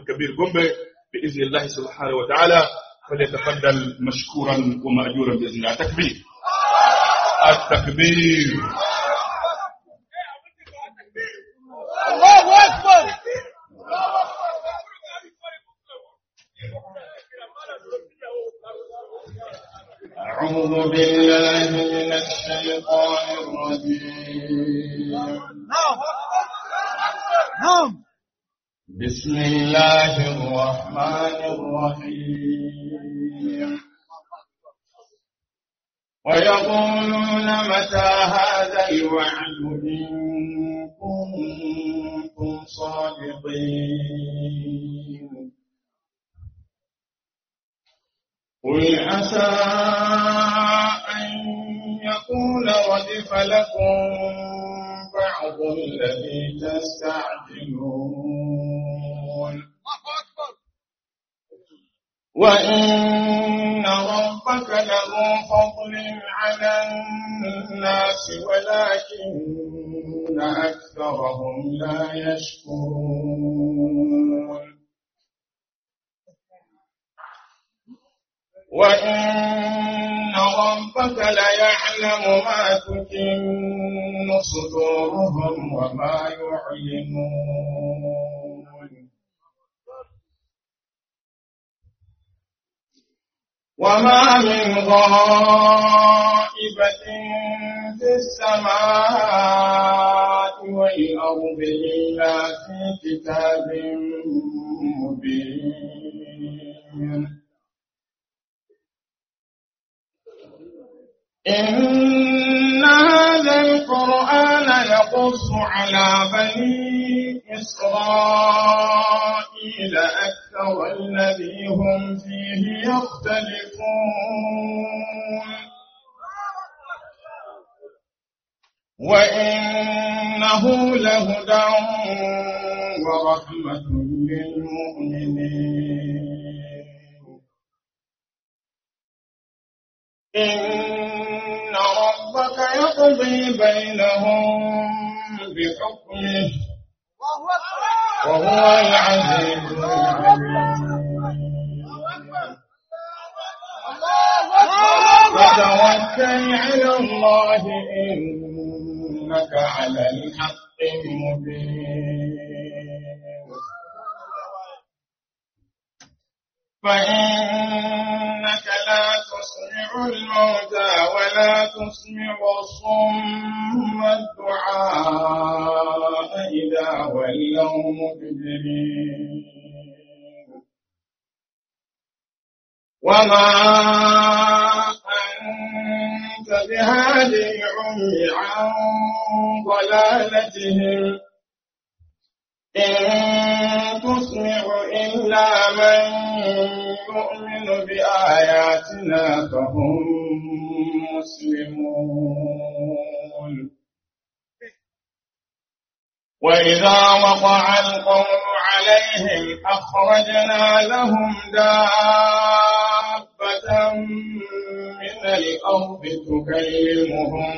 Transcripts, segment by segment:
كبير قنبه بإذن الله سبحانه وتعالى فليتفضل مشكورا ومأجورا بإذن الله تكبير التكبير الله أكبر أعوذ بالله من الشيطان الرجيم نعم نعم بسم الله الرحمن الرحيم ويقولون متى هذا الوعد إن كنتم صادقين قل عسى أن يكون ردف لكم بعض الذي تستعجلون الله أكبر وإن ربك لذو فضل على الناس ولكن أكثرهم لا يشكرون وإن ربك ليعلم ما تكن صدورهم وما يعلنون وما من غائبة في السماء والأرض إلا في كتاب مبين إن هذا القرآن يقص على بني إسرائيل أكثر الذي هم فيه يختلفون وإنه لهدى ورحمة للمؤمنين إن ربك يقضي بينهم بحكمه الله أكبر وهو العزيز العليم الله أكبر فتوكل على الله إنك على الحق المبين فإنك لا تسمع الموتى ولا تسمع الصم الدعاء إذا ولوا مدبرين وما أنت بهادي العمي عن ضلالتهم إن تسمع إلا من يؤمن بآياتنا فهم مسلمون وإذا وقع القول عليهم أخرجنا لهم دابة من الأرض تكلمهم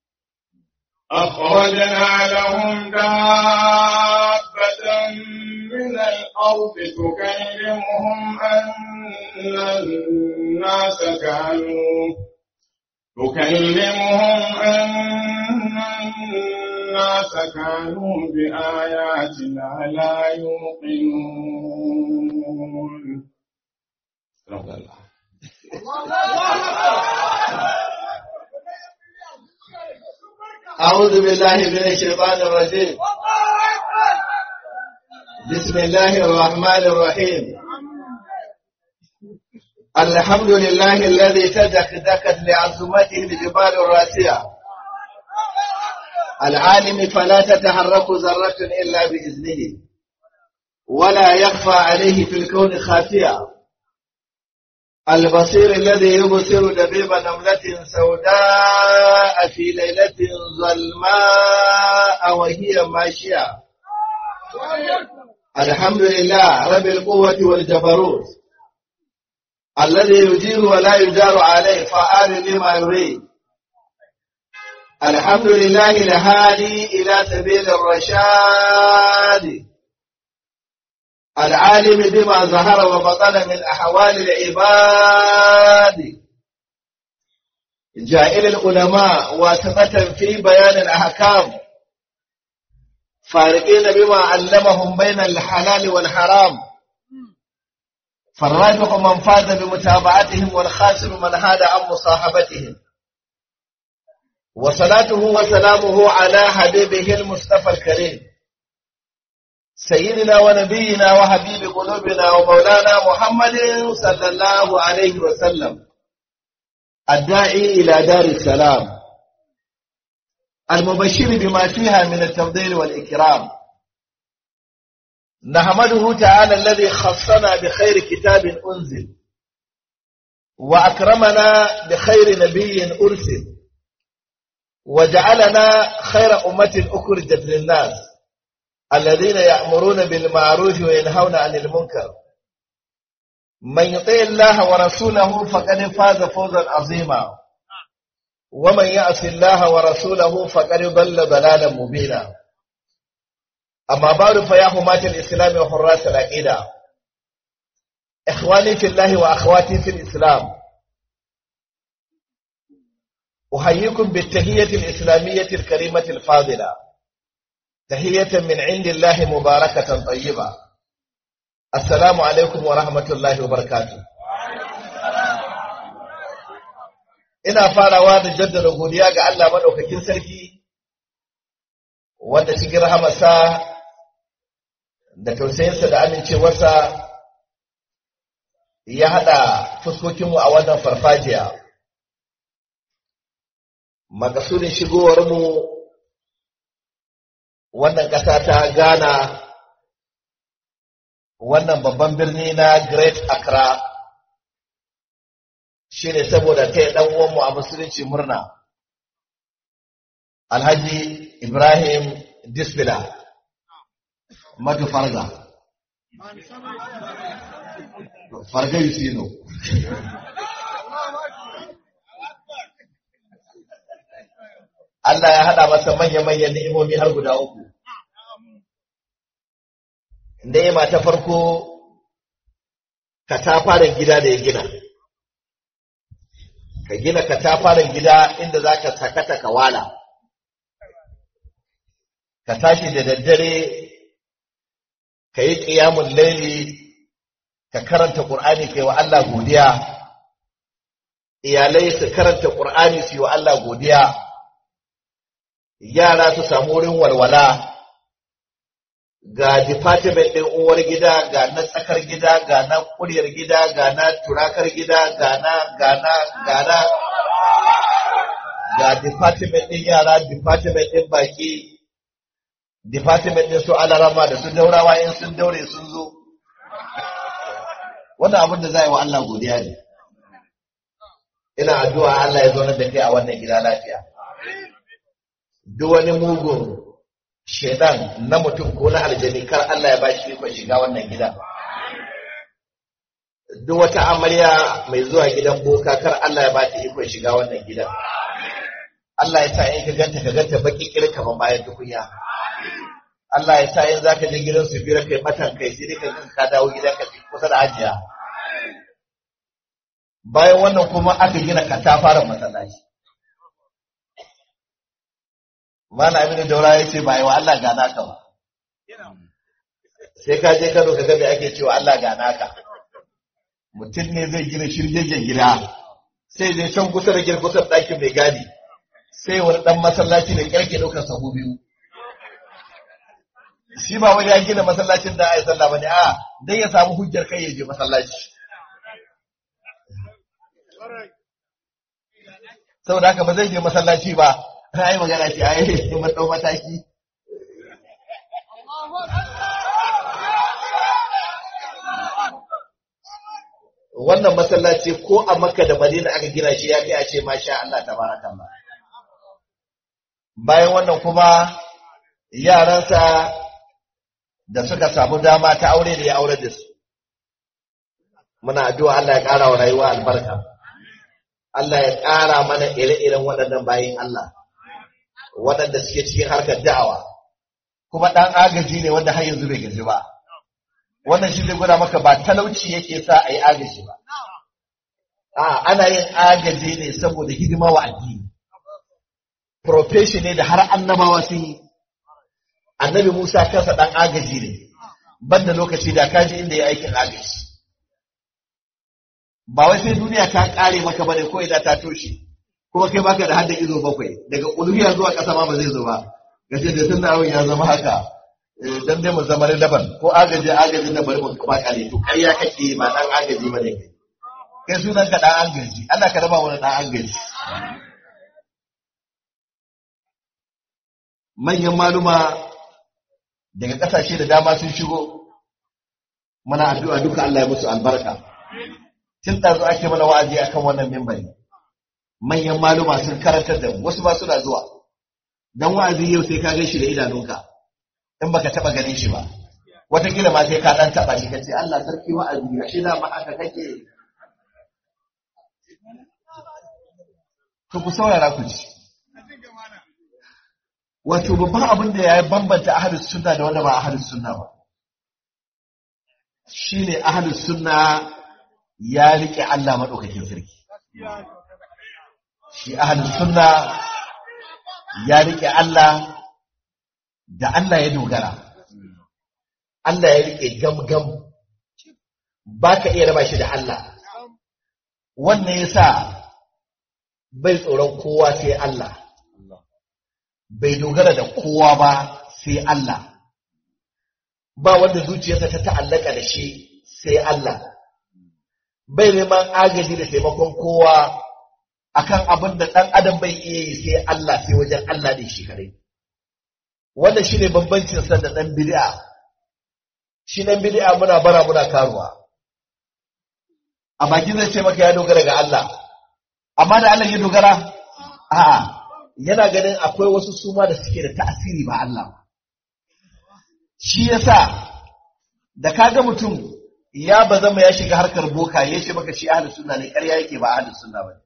أخرجنا لهم دابة من الأرض تكلمهم أن الناس كانوا تكلمهم أن الناس كانوا بآياتنا لا يوقنون رب الله أعوذ بالله من الشيطان الرجيم بسم الله الرحمن الرحيم الحمد لله الذي تدكدكت لعظمته الجبال الراسية العالم فلا تتحرك ذرة إلا بإذنه ولا يخفى عليه في الكون خافية البصير الذي يبصر دبيب نملة سوداء في ليلة ظلماء وهي ماشية الحمد لله رب القوة والجبروت الذي يجير ولا يجار عليه فعال لما يريد الحمد لله الهادي إلى سبيل الرشاد العالم بما ظهر وبطن من أحوال العباد جائل العلماء واسطة في بيان الأحكام فارقين بما علمهم بين الحلال والحرام فالراجح من فاز بمتابعتهم والخاسر من هاد عن مصاحبتهم وصلاته وسلامه على حبيبه المصطفى الكريم سيدنا ونبينا وحبيب قلوبنا ومولانا محمد صلى الله عليه وسلم الداعي إلى دار السلام المبشر بما فيها من التفضيل والإكرام نحمده تعالى الذي خصنا بخير كتاب أنزل وأكرمنا بخير نبي أرسل وجعلنا خير أمة أخرجت للناس الذين يأمرون بالمعروف وينهون عن المنكر من يطيع الله ورسوله فقد فاز فوزا عظيما ومن يعص الله ورسوله فقد ضل ضلالا مبينا أما بعد فيا حماة الإسلام وحراس العقيدة إخواني في الله وأخواتي في الإسلام أحييكم بالتهية الإسلامية الكريمة الفاضلة تهية من عند الله مباركة طيبة السلام عليكم ورحمة الله وبركاته ina farawa da jaddada godiya ga Allah madaukakin sarki wanda cikin rahamarsa da tausayinsa da amincewarsa ya haɗa fuskokinmu a wannan farfajiya makasudin shigowarmu wannan ƙasa ta Ghana wannan babban birni na Great Accra shi ne saboda ta yi uwanmu a musulunci murna Alhaji Ibrahim Disbila Matu Farga Farga Yusino Allah ya haɗa masa manya-manyan ni'imomi har guda uku. Ni'ima ta farko, katafaren gida da ya gina. Ka gina katafaren gida inda za ka sakata ka wala. Ka tashi da daddare, ka yi ƙiyamun laili, ka karanta ƙur'ani ka yi wa Allah godiya. Iyalai su karanta ƙur'ani su yi wa Allah godiya. yara su samu wurin walwala ga department ɗin uwar gida ga na tsakar gida ga na kuryar gida ga na turakar gida ga na ga na ga na ga department ɗin yara department ɗin baki department ɗin su alarama da su daurawa in sun daure sun zo wannan abin da za yi wa Allah godiya ne ina addu'a Allah ya zo da kai a wannan gida lafiya duk wani mugun shaidan na mutum ko na aljani kar Allah ya bashi ikon shiga wannan gidan. Duk wata amarya mai zuwa gidan boka kar Allah ya bata ikon shiga wannan gidan. Allah ya sa in ka ganta ka ganta baki kiri kaman bayan tukunya. Allah ya sa in za ka je gidan su bira kai matan kai sai dai ka ka dawo gidan ka kusa da ajiya. Bayan wannan kuma aka gina katafaren masallaci. Mana Aminu Daura ya ce ba yi wa Allah gana ka ba. Sai ka je Kano ka ga me ake cewa Allah gana ka. Mutum ne zai gina shirgegen gida, sai zai can kusa da girkusar ɗakin mai gadi, sai wani ɗan masallaci da ƙarke ɗaukar sahu biyu. Shi ba wani ya gina masallacin da a yi sallah ba ne, a dan ya samu hujjar kai ya je masallaci. Saboda haka ba zai je masallaci ba, ta yi magana ce a yi mun ɗau mataki. Wannan masallaci ko a Makka da Madina aka gina shi ya kai a ce masha Allah tabarakallah. Bayan wannan kuma yaransa da suka samu dama ta aure da ya aure da su. Muna addu'a Allah ya ƙara wa rayuwa albarka. Allah ya ƙara mana ire-iren waɗannan bayin Allah. waɗanda suke cikin harkar da'awa kuma ɗan agaji ne wanda har yanzu bai gaji ba wannan shi zai gwada maka ba talauci yake sa a yi agaji ba a ana yin agaji ne saboda hidima wa addini profession ne da har annabawa sun yi annabi Musa kansa dan agaji ne banda lokaci da kaji inda ya aikin agaji ba wai sai duniya ta kare maka bane ko idan ta toshe kuma kai baka da hadda izo bakwai daga uluhiyya zuwa kasa ma ba zai zo ba gace da tunda abin ya zama haka eh, dan dai mu zama daban ko agaji agaji da bari mu kuma kare to kai ya kake ba dan agaji bane kai kai sunan ka dan agaji Allah ka raba wani dan agaji manyan maluma daga kasashe da dama sun shigo muna addu'a duka Allah ya musu albarka tun da ake mana wa'azi akan wannan mimbari manyan maluma sun karantar da mu wasu ba suna zuwa dan wa'azi yau sai ka gan shi da idanunka in baka taba ganin shi ba wataƙila ma sai ka dan taba shi kace Allah sarki wa'azi ashe da ma haka kake to ku saurara ku ci wato babban abin da ya bambanta ahlus sunna da wanda ba ahlus sunna ba shine ahlus sunna ya rike Allah madaukakin sarki shi ahlus sunna ya rike Allah da Allah ya dogara Allah ya rike gamgam baka iya raba shi da Allah wannan yasa bai tsoron kowa sai Allah bai dogara da kowa ba sai Allah ba wanda zuciyarsa ta ta'allaka da shi sai Allah bai neman agaji da taimakon kowa akan abin da ɗan adam bai iya yi sai Allah sai wajen Allah ne shi kare wannan shine bambancin sa da ɗan bid'a shi ɗan bid'a muna bara muna karuwa a baki zai ce maka ya dogara ga Allah amma da Allah ya dogara a'a yana ganin akwai wasu suma da suke da ta'asiri ba Allah ba. Shi yasa da kaga mutum ya bazama ya shiga harkar boka ya ce maka shi ahlus sunna ne ƙarya yake ba ahlus sunna ba.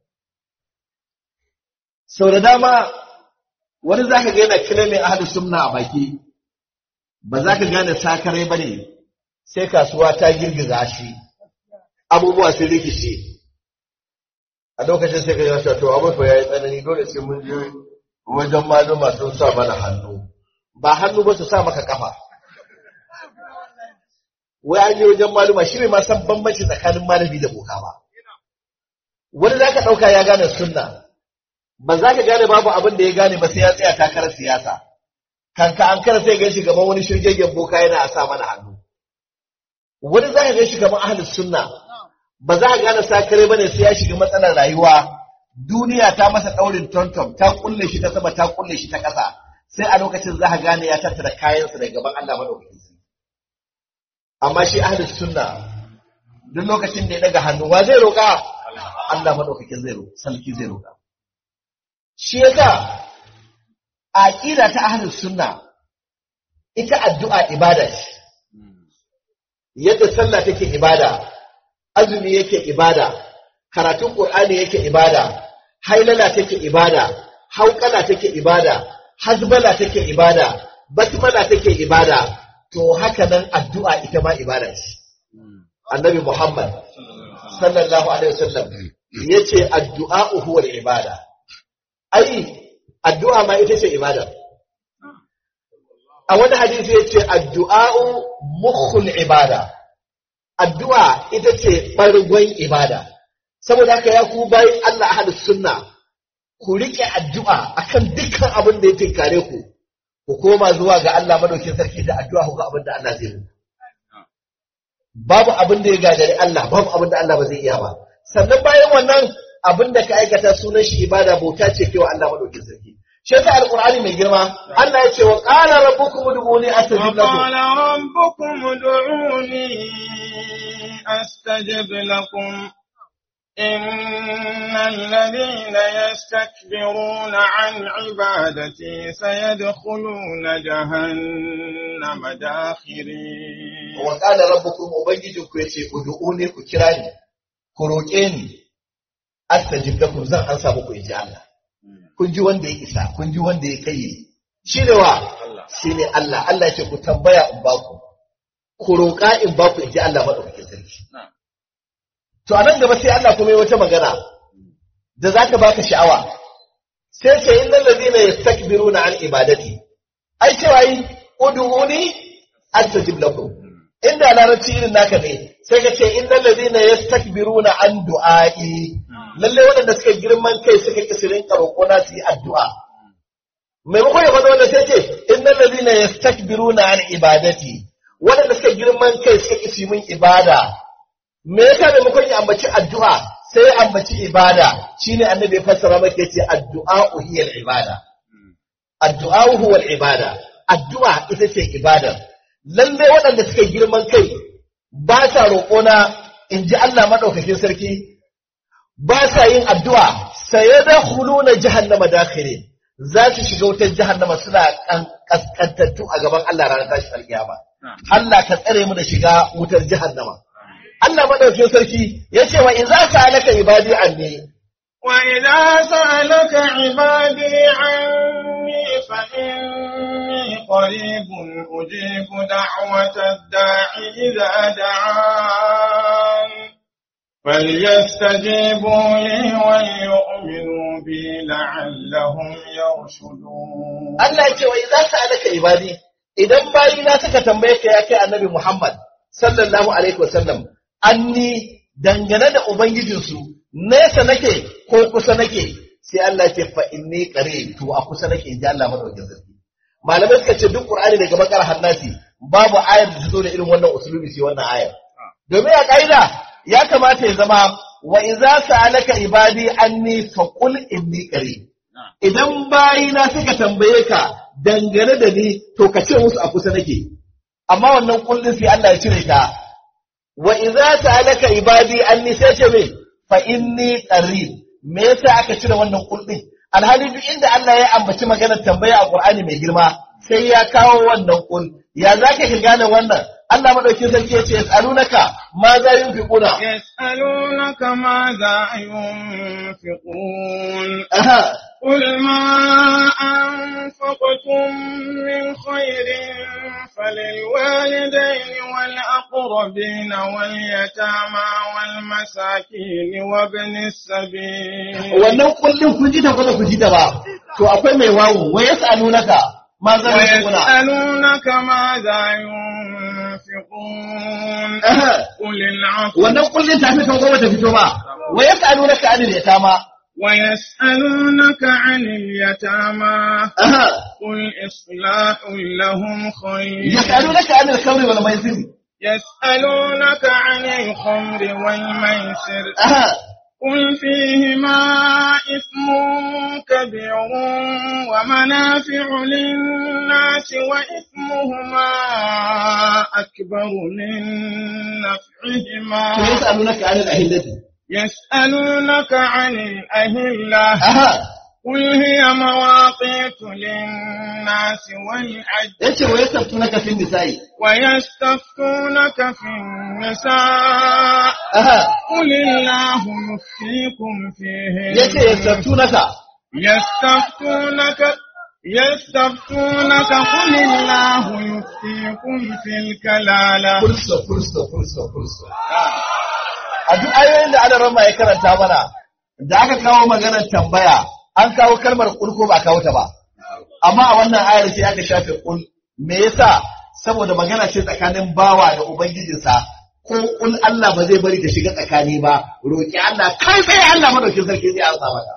Sau da dama wani zaka ga yana kilimin ahlus sunna a baki ba za ka gane sakarai ba ne sai kasuwa ta girgiza shi abubuwa sun rikice. a lokacin sai ka yi wasa to abin fa yayi tsanani dole sai mun je wajen maluma sun sa mana hannu ba hannu ba su sa maka kafa wai an je wajen maluma shi ne ma san bambanci tsakanin malami da boka ba wani za ka ɗauka ya gane sunna ba za ka gane babu abin da ya gane ba sai ya tsaya takarar siyasa kanka an kara sai gan shi gaban wani shirgegen boka yana a sa mana hannu wani za ka gan shi gaban ahlus sunna ba za a gane sakare bane sai ya shiga matsalar rayuwa duniya ta masa daurin tontom ta kulle shi ta sama ta kulle shi ta ƙasa sai a lokacin za a gane ya tattara kayansa daga gaban Allah madaukakin sarki amma shi ahlus sunna duk lokacin da ya daga hannu wa zai roƙa Allah madaukakin zai roƙa sarki zai roƙa shi yasa aqida ta ahlus sunna ita addu'a ibada ce yadda sallah take ibada azumi yake ibada, karatun Ƙur'ani yake ibada, hailala take ibada, hauƙala take ibada, hazbala take ibada, basmala take ibada, to haka nan addu'a ita ma ibada ce. Annabi Muhammad sallallahu alaihi wasallam yace addu'a huwa ibada. Ai addu'a ma ita ce ibada. A wani hadisi yace addu'a mukhul ibada. addu'a ita ce ɓargon ibada, saboda haka ya ku bayan Allah ahalus sunna ku riƙe addu'a akan dukkan abin da ya tinkare ku, ku koma zuwa ga Allah madaukin sarki da addu'a ku ga abin da Allah zai muku. Babu abin da ya gagari Allah, babu abin da Allah ba zai iya ba. Sannan bayan wannan abin da ka aikata sunan shi ibada bauta ce kewa Allah madaukin sarki. shi yasa alqur'ani mai girma Allah ya ce wa qala rabbukum ud'uni astajib lakum وقال ربكم ادعوني أستجب لكم إن الذين يستكبرون عن عبادتي سيدخلون جهنم داخرين wa qala rabbukum ubangijinku yace ud'uni ku kira ni ku roƙe ni astajib lakum zan ansa muku inji Allah kun ji wanda ya isa kun ji wanda ya kai shi ne wa shi ne Allah Allah ya ce ku tambaya in ba ku ku roƙa in ba ku in ji Allah maɗaukakin sarki to a nan gaba sai Allah kuma yi wata magana da za ka baka sha'awa sai ce innal ladina yastakbiruna an ibadati ai cewa yi ud'uni astajib lakum inda larabci irin naka ne sai ka ce innal ladina yastakbiruna an du'ai lalle waɗanda suka girman kai suka ki sirin roƙo na su yi addu'a maimakon ya faɗa wanda sai ce innal ladina yastakbiruna an ibadati waɗanda suka girman kai suka ki su min ibada me yasa maimakon ya ambaci addu'a sai ya ambaci ibada shine annabi ya fassara maka yace addu'a hiya ibada addu'a huwa ibada addu'a ita ce ibadar lalle waɗanda suka girman kai ba sa roƙona in ji Allah maɗaukakin sarki ba sa yin addu'a sai da hulu na jahannama dakire za su shiga wutar jahannama suna kaskantattu a gaban Allah ranar tashi alkiyama Allah ka tsare mu da shiga wutar jahannama Allah maɗaukakin sarki ya ce wa in za ka alaka ibadi anni وإذا سألك عبادي عني فإني قريب أجيب دعوة الداع إذا دعان فليستجيبوا لي وليؤمنوا بي لعلهم يرشدون Allah ya ce wa idza sa'alaka ibadi idan bayina suka tambaye ka ya kai annabi Muhammad sallallahu alaihi wasallam anni dangane da ubangijinsu nesa nake ko kusa nake sai Allah ya ce fa inni qarib to a kusa nake inji Allah madaukakin sarki malamai suka ce duk Qur'ani daga bakar hannasi babu ayar da ta zo da irin wannan usulubi sai wannan ayar domin a kaida ya kamata ya zama wa idza sa'alaka ibadi anni faqul inni qarib idan bayina suka tambaye ka dangane da ni to ka ce musu a kusa nake amma wannan kullun sai Allah ya cire ta wa idza sa'alaka ibadi anni sai ce me fa inni qarib me yasa aka cire wannan kullun alhali duk inda Allah ya ambaci maganar tambaya a Qur'ani mai girma sai ya kawo wannan kul ya zaka ka gane wannan Allah madaukin sarki ya ce yas'alunaka ma za yunfiquna يسألونك ماذا ينفقون aha قل ما أنفقتم من خير فللوالدين والأقربين واليتامى والمساكين وابن السبيل wannan kullun kun ji ta ko ba ku ji ta ba to akwai mai wawo wa yas'alunaka ma za yunfiquna ويسألونك ماذا ينفقون aha قل العفو wannan kullun ta fito ko bata fito ba wa yas'alunaka anil yatama ويسألونك عن اليتامى aha قل إصلاح لهم خير yas'alunaka anil khamri wal maisir يسألونك عن الخمر والميسر aha قل فيهما إثم كبير ومنافع للناس وإثمهما أكبر من to نفعهما yas'alunaka anil ahillati يسألونك عن الأهلة aha قل هي مواقيت للناس والحج yace wa yas'alunaka fil nisa'i ويستفتونك في النساء aha قل الله يفتيكم فيهن yace yas'alunaka يستفتونك يستفتونك قل الله يفتيكم في الكلالة fursa fursa fursa fursa a duk ayoyin da ana rama ya karanta mana da aka kawo maganar tambaya an kawo kalmar kul ko ba kawo ta ba amma a wannan ayar sai aka shafe kul me yasa saboda magana ce tsakanin bawa da ubangijinsa ko kul Allah ba zai bari ta shiga tsakani ba roki Allah kai sai Allah madaukin sarki zai ansa maka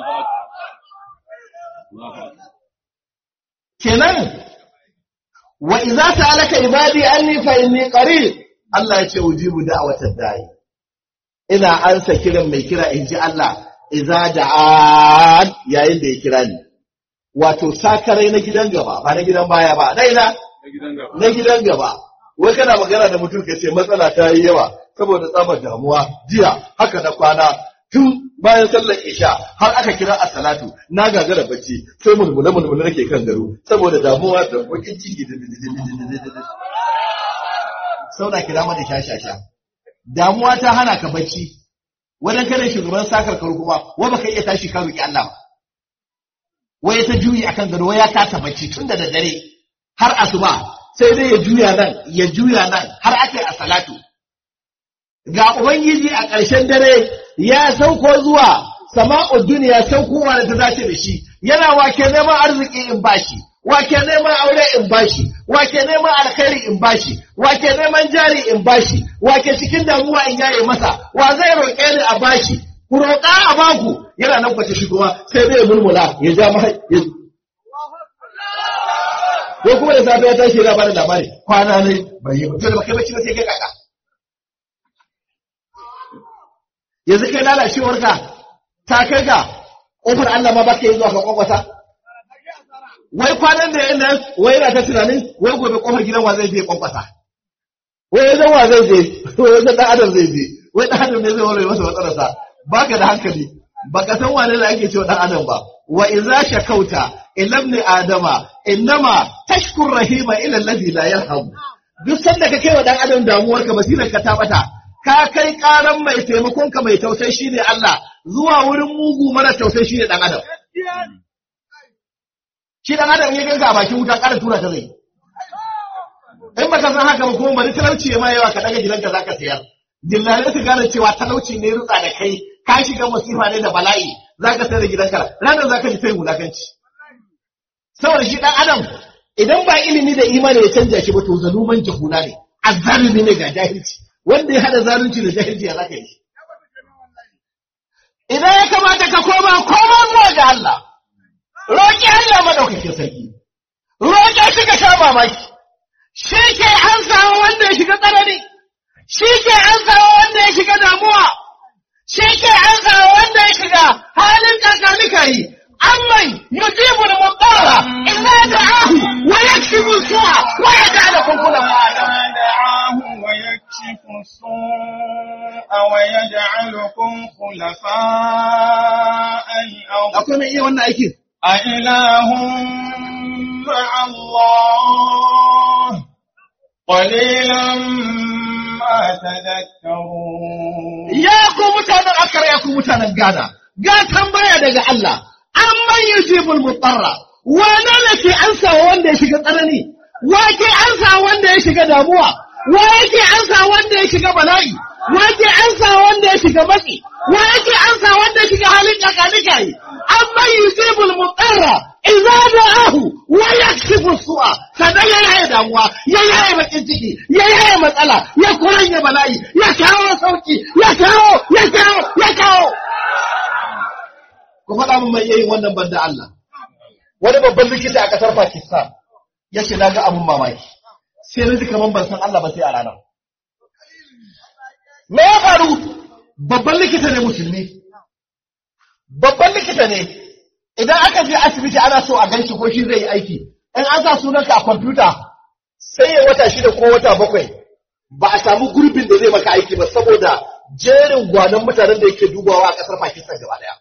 kenan wa idza ta'alaka ibadi anni fa inni qarib Allah ya ce ujibu da'watad da'i ina ansa kiran mai kira in ji Allah idza da'an yayin da ya kira ni wato sakarai na gidan gaba ba na gidan baya ba dai na na gidan gaba wai kana magana da mutum ka ce matsala ta yi yawa saboda tsabar damuwa jiya haka na kwana tun bayan sallar isha har aka kira a salatu na gagara bacci sai mulmula mulmula nake kan garo saboda damuwa da bakin ciki da sauna kira mana shashasha damuwa ta hana ka bacci wadan kada shugaban sakar karu kuma wa baka iya tashi ka roki Allah ba wai ta juyi akan gado wai ya kasa bacci tun da daddare har asuba sai dai ya juya nan ya juya nan har aka yi a salatu ga ubangiji a ƙarshen dare ya sauko zuwa sama'ud duniya saukowa da ta dace da shi yana wake neman arziki in bashi wake neman aure in bashi wake neman alkhairi in bashi wake neman jari in bashi wake cikin damuwa in yaye masa wa zai roƙe ni a bashi ku roƙa a baku yana nan kwace shi kuma sai dai mulmula ya ja mahai ko kuma da safe ya tashi yana bada labari kwana ne bai yi mutum da baka bacci ba sai kai kaka yanzu kai lalacewarka ta kai ga ƙofar Allah ma baka yi zuwa ka kwakwata wai kwanan da yayin nan wai yana ta tunanin wai gobe ƙofar gidan wa zai je kwakwata wai yanzu wa zai je wai yanzu dan adam zai je wai dan adam ne zai ware masa matsalarsa baka da hankali baka san wane ne ake cewa dan adam ba wa idza shakauta ila ibn adama innama tashkur rahima ila alladhi la yarham duk sanda ka kai wa dan adam damuwar ka basirar ka ta bata ka kai karan mai taimakon ka mai tausayi shine Allah zuwa wurin mugu mara tausayi shine dan adam shi dan adam ya ganka a bakin wuta ƙara tura ta zai in baka san haka ba kuma bari talauci ya ma yawa ka daga gidanka zaka sayar dillalai su gane cewa talauci ne rutsa da kai ka shiga masifa ne da bala'i zaka sayar da gidanka ranar zaka ji sai wulakanci saboda shi dan adam idan ba ilimi da imani ya canja shi ba to zaluman jahula ne azzalimi ne ga jahilci wanda ya hada zalunci da jahilci ya zaka yi idan ya kamata ka koma koma zuwa ga Allah roƙi Allah madaukakin sarki roƙe shi ka sha mamaki shi ke ansawa wanda ya shiga tsanani shi ke ansawa wanda ya shiga damuwa shi ke ansawa wanda ya shiga halin kakanika yi amman yujibu al-muqara illa da'ahu wa yakshifu su'a wa yaj'alukum khulafa دعاه ويكشف السوء ويجعلكم خلفاء الأرض akwai mai iya wannan aikin أإله مع الله قليلا ما تذكرون ya ku mutanen akara ya ku mutanen gada ga tambaya daga Allah an man yujibul mutarra wane ne ke ansa wanda ya shiga tsanani wa ke ansa wanda ya shiga damuwa wa yake ansa wanda ya shiga bala'i wa ke ansa wanda ya shiga matsi wa yake ansa wanda ya shiga halin kakanika yi an man yujibul mutarra idza da'ahu wa yakshifu su'a sanan ya yaye damuwa ya yaye bakin ciki ya yaye matsala ya kuranye bala'i ya kawo sauki ya kawo ya kawo ya kawo ku faɗa min mai yayin wannan banda Allah wani babban likita a ƙasar Pakistan ya ce na ga abun mamaki sai na ji kaman ban san Allah ba sai a ranar me ya faru babban likita ne musulmi babban likita ne idan aka je asibiti ana so a ganshi ko shi zai yi aiki in an sa sunanka a kwamfuta sai ya wata shida ko wata bakwai ba a samu gurbin da zai maka aiki ba saboda jerin gwanon mutanen da yake dubawa a ƙasar Pakistan gaba daya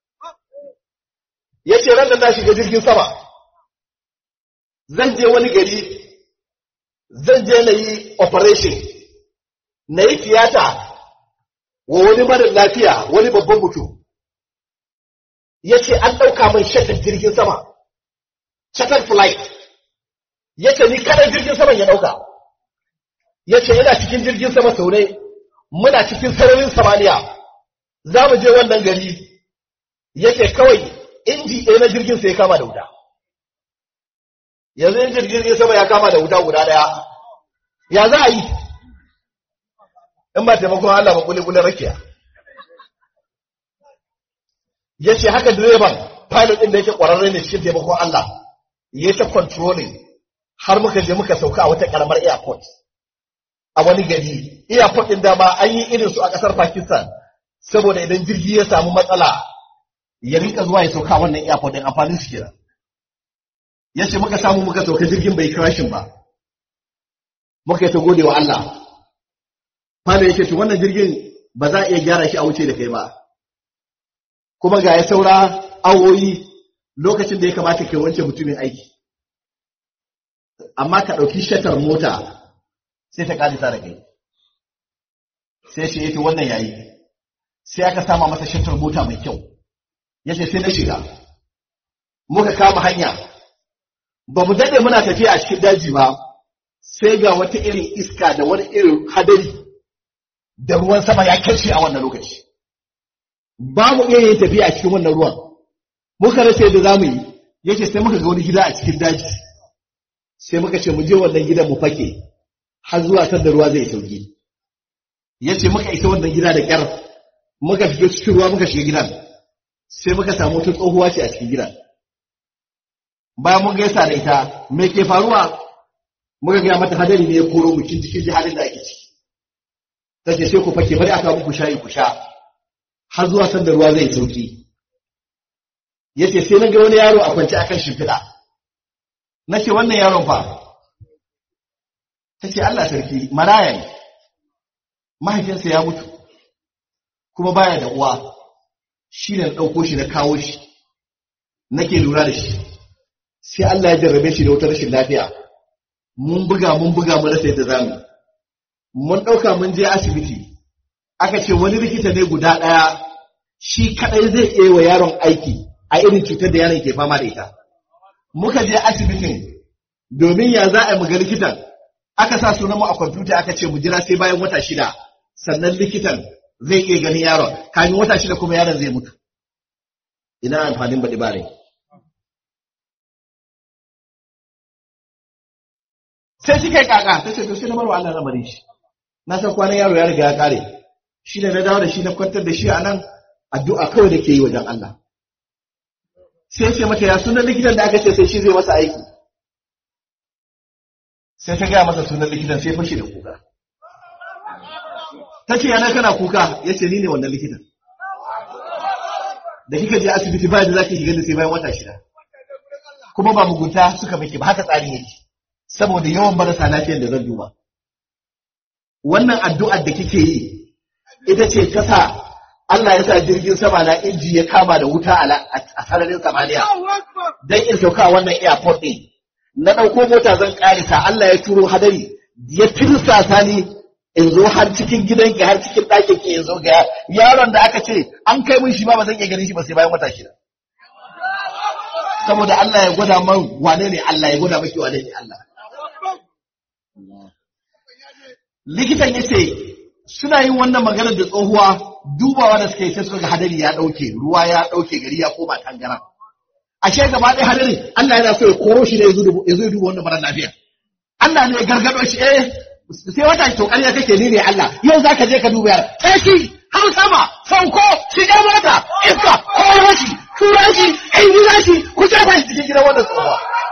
ya ce ran da na shiga jirgin sama zan je wani gari zan je na yi operation na yi tiyata wa wani marar lafiya wani babban mutum ya ce an ɗauka min shatar jirgin sama shatar flight ya ce ni kaɗan jirgin saman ya ɗauka ya ce yana cikin jirgin sama sau ne muna cikin sararin samaniya za mu je wannan gari ya ce kawai inji ɗaya na jirgin sai ya kama da wuta yanzu injin jirgin sama ya kama da wuta guda ɗaya ya za a yi in ba taimakon Allah ba kuli kuli rakiya ya ce haka direban pilot ɗin da yake ƙwararre ne cikin taimakon Allah ya ta controlling har muka je muka sauka a wata ƙaramar airport a wani gari airport ɗin dama an yi irin su a ƙasar Pakistan saboda idan jirgi ya samu matsala ya rinka zuwa ya sauka wannan airport ɗin amfanin su kenan ya ce muka samu muka sauka jirgin bai crashin ba muka yi ta gode wa Allah Fada ya ce to wannan jirgin ba za a iya gyara shi a wuce da kai ba kuma ga ya saura awoyi lokacin da ya kamata ke wance mutumin aiki amma ka ɗauki shatar mota sai ta ƙadisa da kai sai shi ya ce wannan yayi sai aka sama masa shatar mota mai kyau ya ce sai na shiga muka kama hanya ba mu daɗe muna tafiya a cikin daji ba sai ga wata irin iska da wani irin hadari da ruwan sama ya kashe a wannan lokaci ba mu iya yin tafiya a cikin wannan ruwan muka rasa yadda za mu yi yake sai muka ga wani gida a cikin daji sai muka ce mu je wannan gidan mu fake har zuwa kan da ruwa zai sauki ya ce muka isa wannan gida da kyar muka shiga cikin ruwa muka shiga gidan sai muka samu wata tsohuwa ce a cikin gidan bayan mun gaisa da ita me ke faruwa muka gaya mata hadari ne ya koro mu kin cikin halin da ake ciki ta ce sai ku fake bari aka muku shayi ku sha har zuwa san da ruwa zai sauki ya ce sai na ga wani yaro a kwance akan shimfiɗa na ce wannan yaron fa ta ce Allah sarki maraya ne mahaifinsa ya mutu kuma baya da uwa shi ne na ɗauko shi na kawo shi nake lura da shi sai Allah ya jarrabe shi da wata rashin lafiya mun buga mun buga mun rasa yadda zamu mun ɗauka mun je asibiti aka ce wani likita ne guda ɗaya shi kaɗai zai iya wa yaron aiki a irin cutar da yaron ke fama da ita muka je asibitin domin ya za a yi muga likitan aka sa sunan mu a kwamfuta aka ce mu jira sai bayan wata shida sannan likitan zai iya ganin yaron kamin wata shida kuma yaron zai mutu ina amfanin baɗi bare sai shi kai kaka ta ce to sai na barwa Allah lamarin shi na san kwanan yaro ya riga ya kare shi ne na dawo da shi na kwantar da shi a nan addu'a kawai da ke yi wajen Allah sai ce mata ya sunan likitan da aka ce sai shi zai masa aiki sai ta gaya masa sunan likitan sai fashe da kuka ta ce yana kana kuka ya ce ni ne wannan likitan da kika je asibiti ba da za ki shiga da sai bayan wata shida kuma ba mugunta suka miki ba haka tsarin yake saboda yawan marasa lafiyar da zan duba wannan addu'ar da kike yi ita ce ta sa Allah ya sa jirgin sama na inji ya kama da wuta a sararin samaniya don in sauka a wannan airport ɗin na ɗauko mota zan ƙarisa Allah ya turo hadari ya tirsasa ni in zo har cikin gidanki har cikin ɗakin ki in zo ga yaron da aka ce an kai mun shi ba ba zan iya ganin shi ba sai bayan wata shida saboda Allah ya gwada man wane ne Allah ya gwada maki wane ne Allah likitan ya ce suna yin wannan maganar da tsohuwa dubawa da suka yi sai suka ga hadari ya ɗauke ruwa ya ɗauke gari ya koma tangaran ashe gaba ɗaya hadari Allah yana so ya koro shi ne ya zo ya duba wannan mara lafiya Allah ne ya gargado shi eh sai wata to ƙarya kake ni ne Allah yau zaka je ka duba yar sai shi har sama sauko shiga mota iska koro shi tura shi injina shi ku jefa shi cikin gidan wannan tsohuwa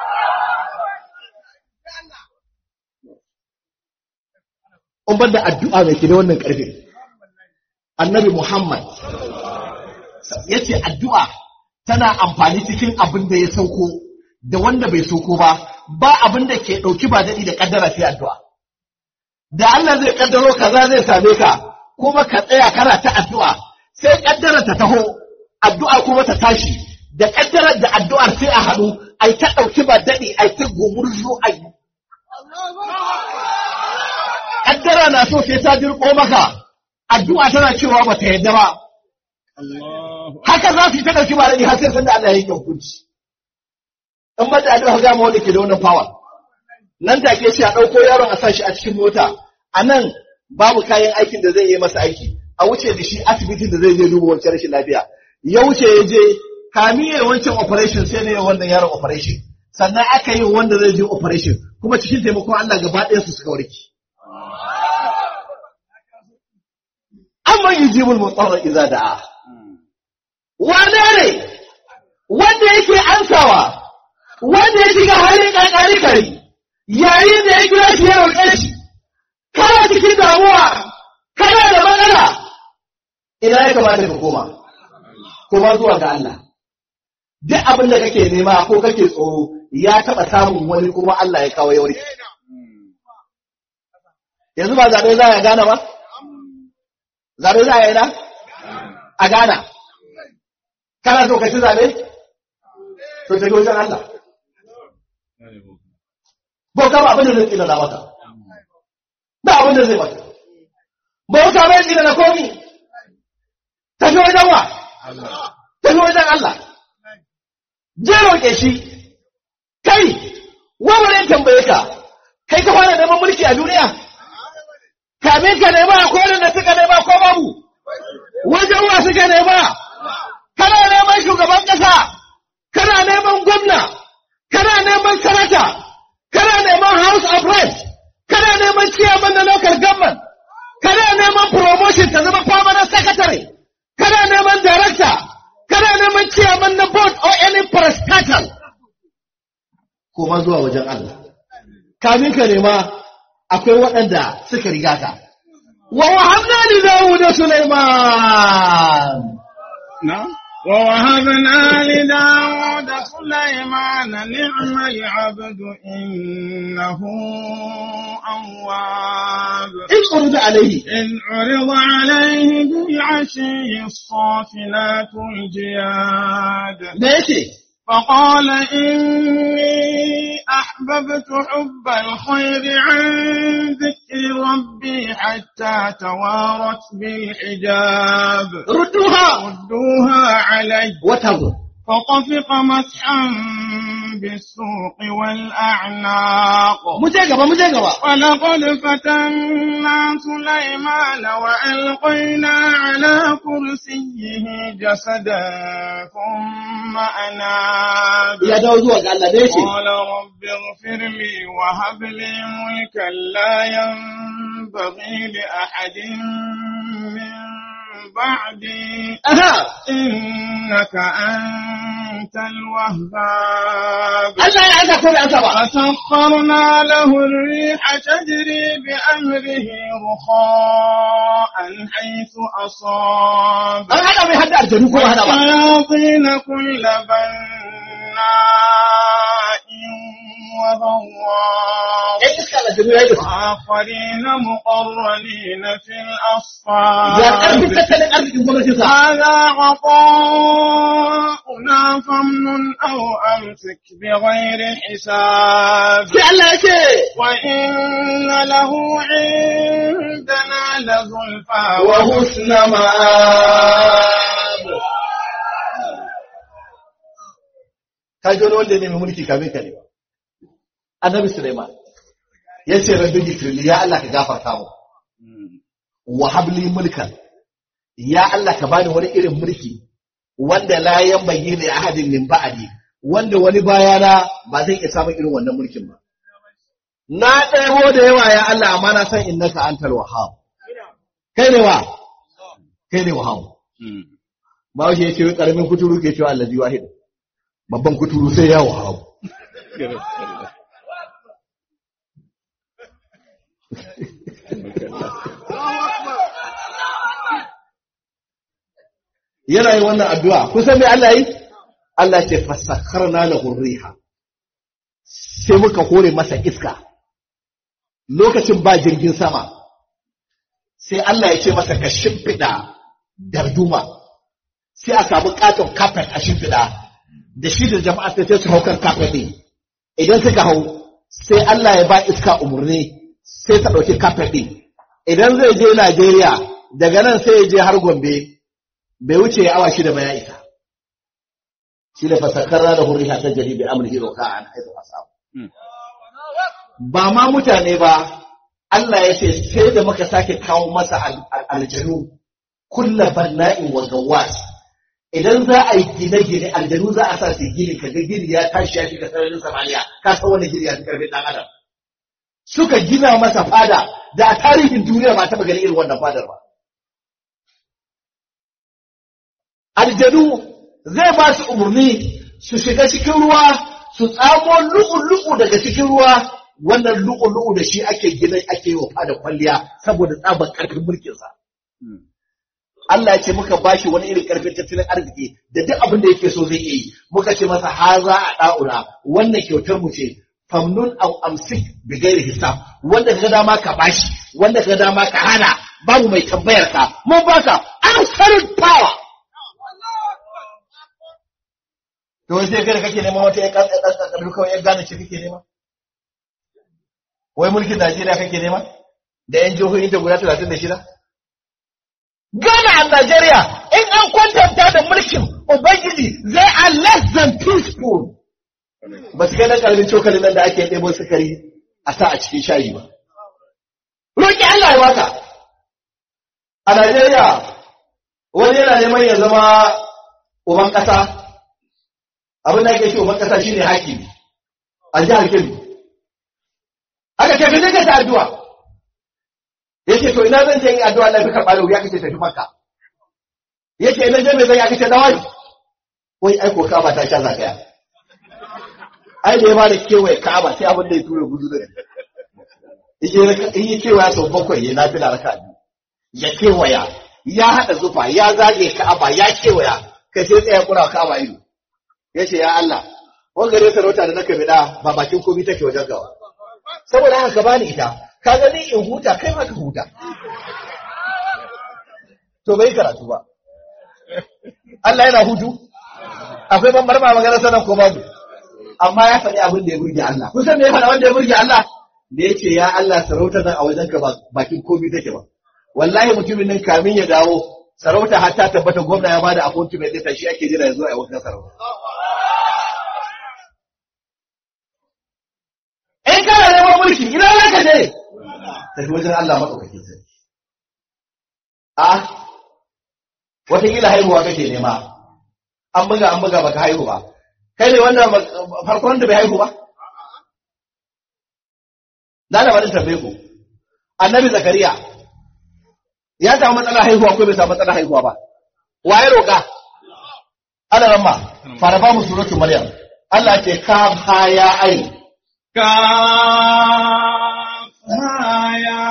in bar da addu'a mai ke da wannan ƙarfi. Annabi Muhammad ya ce addu'a tana amfani cikin abin da ya sauko da wanda bai sauko ba, ba abin da ke ɗauki ba daɗi da ƙaddara sai addu'a. Da Allah zai ƙaddaro kaza zai same ka, kuma ka tsaya kana ta addu'a, sai ƙaddara ta taho, addu'a kuma ta tashi, da ƙaddarar da addu'ar sai a haɗu, ai ta ɗauki ba daɗi, ai ta gumurzu, ai kaddara na so sai ta dirko maka addu'a tana cewa ba ta yadda ba haka za su yi ta ɗauki malami har sai sanda Allah ya yi hukunci in ba da addu'a ga ma wanda ke da wannan power nan take sai a ɗauko yaron a sa shi a cikin mota a nan babu kayan aikin da zai yi masa aiki a wuce da shi asibitin da zai je duba wancan rashin lafiya ya wuce ya je kamiyar wancan operation sai ne wannan yaron operation sannan aka yi wanda zai je operation kuma cikin taimakon Allah gaba ɗaya su suka warke amma yujibul mutarra idza da'a wane ne wanda yake ansawa wanda ya shiga halin kankari kari yayin da ya kira shi ya roƙe shi kana cikin damuwa kana da matsala ina ya kamata ka koma koma zuwa ga Allah duk abin da kake nema ko kake tsoro ya taɓa samun wani kuma Allah ya kawo yauri yanzu ba zaɓe za a gane ba zaɓe za a yi na a gana kana so ka ci zaɓe to tafi wajen Allah bauta ba abin da zai tsina na maka ba abin da zai maka bauta bai tsina na komi tafi wajen wa tafi wajen Allah je roƙe shi kai wani tambaye ka kai ka fara neman a duniya kamin ka nema ko da suka nema ko babu wajen wa suka nema kana neman shugaban ƙasa kana neman gwamna kana neman sanata kana neman house of reps kana neman chairman na local government kana neman promotion ta zama permanent secretary kana neman director kana neman chairman na board or any parastatal koma zuwa wajen Allah kamin ka nema akwai waɗanda suka riga ka wa wahabna li Dawud da Sulaiman نعم ووهبنا لداود سليمان نعم العبد إنه أواب in urida alaihi إذ عرض عليه بالعشي الصافنات الجياد da yake فقال إني أحببت حب الخير عن ذكر ربي حتى توارت بالحجاب rudduha ردوها علي wata zo فطفق مسحا بالسوق والأعناق mu je gaba mu je gaba ولقد فتنا سليمان وألقينا على كرسيه جسدا ثم أناب ya dawo zuwa ga Allah da yake قال رب اغفر لي وهب لي ملكا لا ينبغي لأحد من بعدي aha إنك أنت الوهاب Allah ya aka ko da aka ba فسخرنا له الريح تجري بأمره رخاء حيث أصاب an hada mai hadda aljanu ko ba hada ba الشياطين كل بناء وغواص ɗan iska aljanu ya yi da su وآخرين مقرنين في ya ƙarfi الأصفاد tattalin arzikin gwamnatin sa هذا عطاؤنا فامنن أو أمسك بغير حساب sai Allah ya ce وإن له عندنا لزلفى wa husna ma'ab ka ji wani wanda ya nemi mulki kamin ka ne ba annabi Sulaiman ya ce rabbi gifirli ya Allah ka gafarta mu wa habli mulkan ya Allah ka bani wani irin mulki wanda la yanbaghi li ahadin min ba'di wanda wani bayana ba zai iya samun irin wannan mulkin ba na ɗebo da yawa ya Allah amma na san innaka antal wahhab kai ne wa kai ne wahhab ba shi yake karamin kuturu ke cewa allazi wahid babban kuturu sai ya wahhab yana yi wannan addu'a kusan me Allah yi Allah ce fasakharna lahu riha sai muka hore masa iska lokacin ba jirgin sama sai Allah ya ce masa ka shimfiɗa darduma sai a samu katon carpet a shimfiɗa da shi da jama'a sai sai su hau kan carpet ɗin idan suka hau sai Allah ya ba iska umarni sai ta ɗauki carpet ɗin idan zai je Najeriya daga nan sai ya je har Gombe bai wuce ya awa shida ba ya isa shi da fasakarra da hurriha ta jari bi amrihi roka'an haizu asabu ba ma mutane ba Allah ya ce sai da muka sake kawo masa al- al- aljanu kulla banna'in wa gawas idan za a yi gine-gine aljanu za a sa su gini kaga gini ya tashi ya shiga sararin samaniya ka san wani gini ya fi karfin dan adam suka gina masa fada da a tarihin duniya ba taɓa ganin irin wannan fadar ba aljanu zai ba su umarni su shiga cikin ruwa su tsamo lu'u-lu'u daga cikin ruwa wannan lu'u-lu'u da shi ake gina ake yi wa fada kwalliya saboda tsabar karfin mulkinsa. Allah ya ce muka bashi wani irin karfin tattalin arziki da duk abin da yake so zai iya yi muka ce masa haza a da'ura wannan kyautar mu ce famnun aw amsik bi ghairi hisab wanda kaga dama ka bashi wanda kaga dama ka hana babu mai tambayar ka mun baka absolute power To wai sai kai da kake neman wata ya ƙasar kawai ya gane ce kake nema? Wai mulkin Najeriya kake nema? Da ‘yan jihohin ta guda talatin da shida? Ghana a Najeriya in an kwantanta da mulkin Ubangiji they are less than peaceful. Ba su kai na ƙarfin cokalin nan da ake ɗebo sukari a sa a cikin shayi ba. roƙi Allah ya baka a Najeriya wani yana neman ya zama uban ƙasa abin da ake shi uban ƙasa shine hakimi a jihar Kebbi aka ce ka je ka ta addu'a yace to ina zan je yin addu'a na fi karɓa da wuya kace tafi makka yace ina je me zan yi aka ce dawai wai ai ko kaba ta sha zagaya ai da ya bada kewaye kaba sai abin da ya tura gudu da in yi kewaya sau bakwai ya nafi da raka biyu ya kewaya ya haɗa zufa ya zage ka'aba ya kewaya kai sai tsaya kura ka'aba ido ya ce ya Allah wani gare sarauta da na kabila ba bakin komi take wajen gawa saboda haka ka bani ita ka gani in huta kai ma ka huta to bai karatu ba Allah yana hutu akwai bambar ma magana sanan ko babu amma ya faɗi abin da ya burge Allah kun san me ya faɗa wanda ya burge Allah da ya ce ya Allah sarauta nan a wajen ka bakin komi take ba wallahi mutumin nan kamin ya dawo sarauta har ta tabbata gwamna ya bada appointment ɗinta shi ake jira ya zo a yi wannan sarauta in kana neman mulki ina za ka je tafi wajen Allah maɗaukakin sarki a wataƙila haihuwa kake nema an buga an buga baka haihu ba kai ne wannan farkon da bai haihu ba na da wani tambaye ku annabi zakariya ya samu matsala haihuwa ko bai samu matsala haihuwa ba waye roƙa ana ramma fara ba mu suratul maryam Allah ce ka ha ya ai كافها يا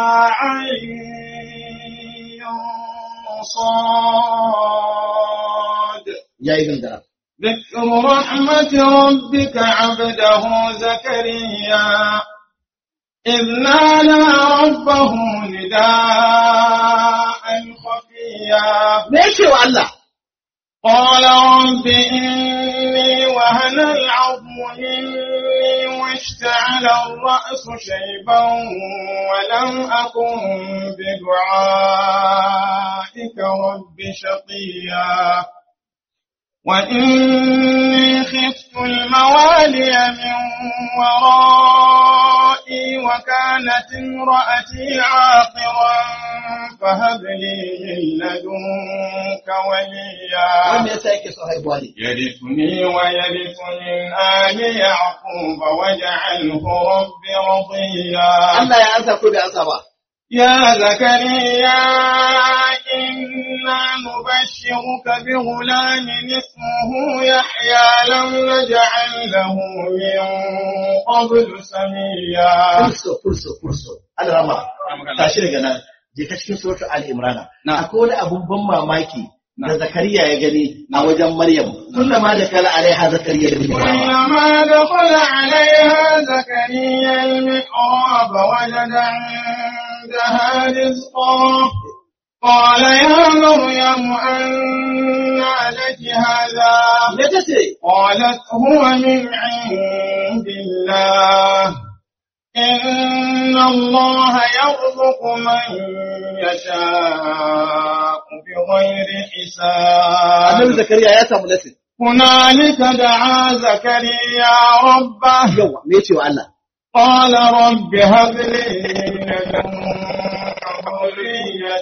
عين صاد yayi gangara ذكر رحمة ربك عبده زكريا إذ نادى ربه نداء خفيا me yake wa Allah قال رب إني وهن العظم مني واشتعل الرأس شيبا ولم أكن بدعائك رب شقيا وإني خفت الموالي من ورائي وكانت امرأتي عاقرا فهب لي من لدنك وليا wanda yasa yake so haihuwa ne يرثني ويرث من آل يعقوب واجعله رب رضيا Allah ya ansa ko bai ansa ba يا زكريا إنا نبشرك بغلام اسمه يحيى لم نجعل له من قبل سميا furso furso furso Allah rama tashi daga nan je ka cikin suratul ali imrana akwai wani abun ban mamaki da zakariya ya gani a wajen maryam kullama da kala alaiha zakariya da imrana كلما دخل عليها زكريا المحراب وجد عندها رزقا قال يا مريم أنى لك هذا me tace قالت هو من عند الله إن الله يرزق من يشاء بغير annabi حساب zakariya ya samu lasin هنالك دعا زكريا ربه yawa me yace wa Allah قال رب هب لي من لدنك ذرية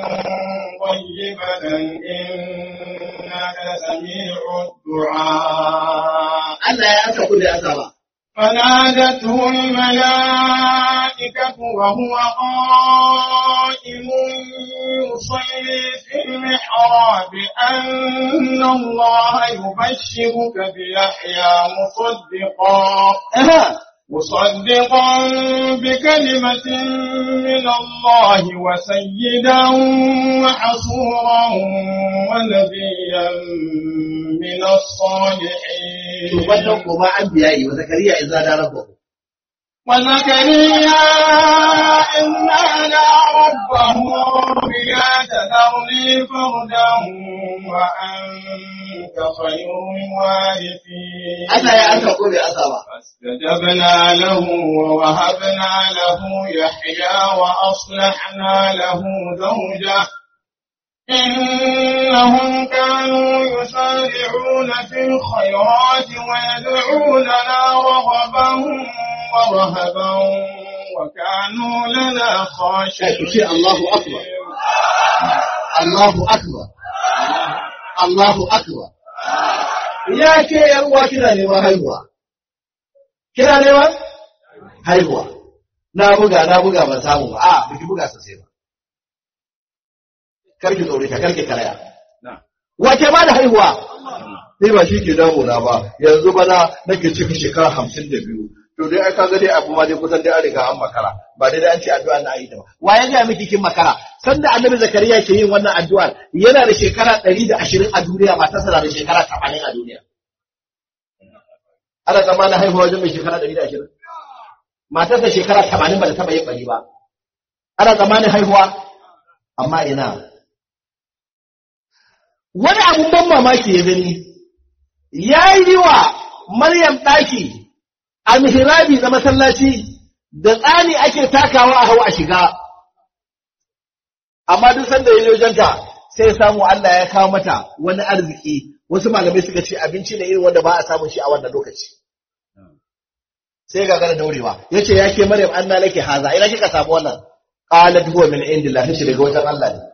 طيبة إنك سميع الدعاء Allah ya ansa ko bai ansa ba فنادته الملائكة وهو قائم يصلي في المحراب أن الله يبشرك بيحيى مصدقا Aha. مصدقا بكلمة من الله وسيدا وحصورا ونبيا من to الصالحين wannan kuma an biya yi wa zakariya idza da rabbahu وزكريا إذ نادى ربه رب لا تذرني فردا وأنت خير الوارثين Allah ya ansa ko bai ansa ba فاستجبنا له ووهبنا له يحيى وأصلحنا له زوجه إنهم كانوا يسارعون في الخيرات ويدعوننا رغبا ورهبا وكانوا لنا Kai, ku ce خاشعين Allahu Akbar. Allahu Akbar. Allahu Akbar. Ya ke uwa kina neman haihuwa. Kina neman? Haihuwa. Na buga, na buga ban samu ba. A, biki buga sosai ba. Karki tsore ka, karki karaya. Wace ba da haihuwa? Ni ba shi ke damuna ba, yanzu bana nake cika shekara hamsin da biyu. To dai ai kaga dai abu ma dai kusan dai an riga an makara. Ba dai dai an ce addu'a na yi ta ba. Wa ya ga miki kin makara? Sanda Annabi Zakariya ke yin wannan addu'ar, yana da shekara ɗari da ashirin a duniya, matarsa na da shekara tamanin a duniya. Ana tsammanin haihuwa wajen mai shekara ɗari da ashirin? Matarsa shekara tamanin ba da taɓa yin ɓari ba. Ana tsammanin haihuwa? Amma ina. Wani abun ban mamaki ya gani, ya yi wa Maryam ɗaki a mihrabi na masallaci da tsani ake takawa a hau a shiga. Amma duk sanda ya yi wajenta sai samu Allah ya kawo mata wani arziki, wasu malamai suka ce abinci ne irin wanda ba a samun shi a wannan lokaci. Sai ga gana daurewa, ya ce ya ke Maryam an na lake haza, ina kika samu wannan? Qalat huwa min indillah tace daga wajen Allah ne.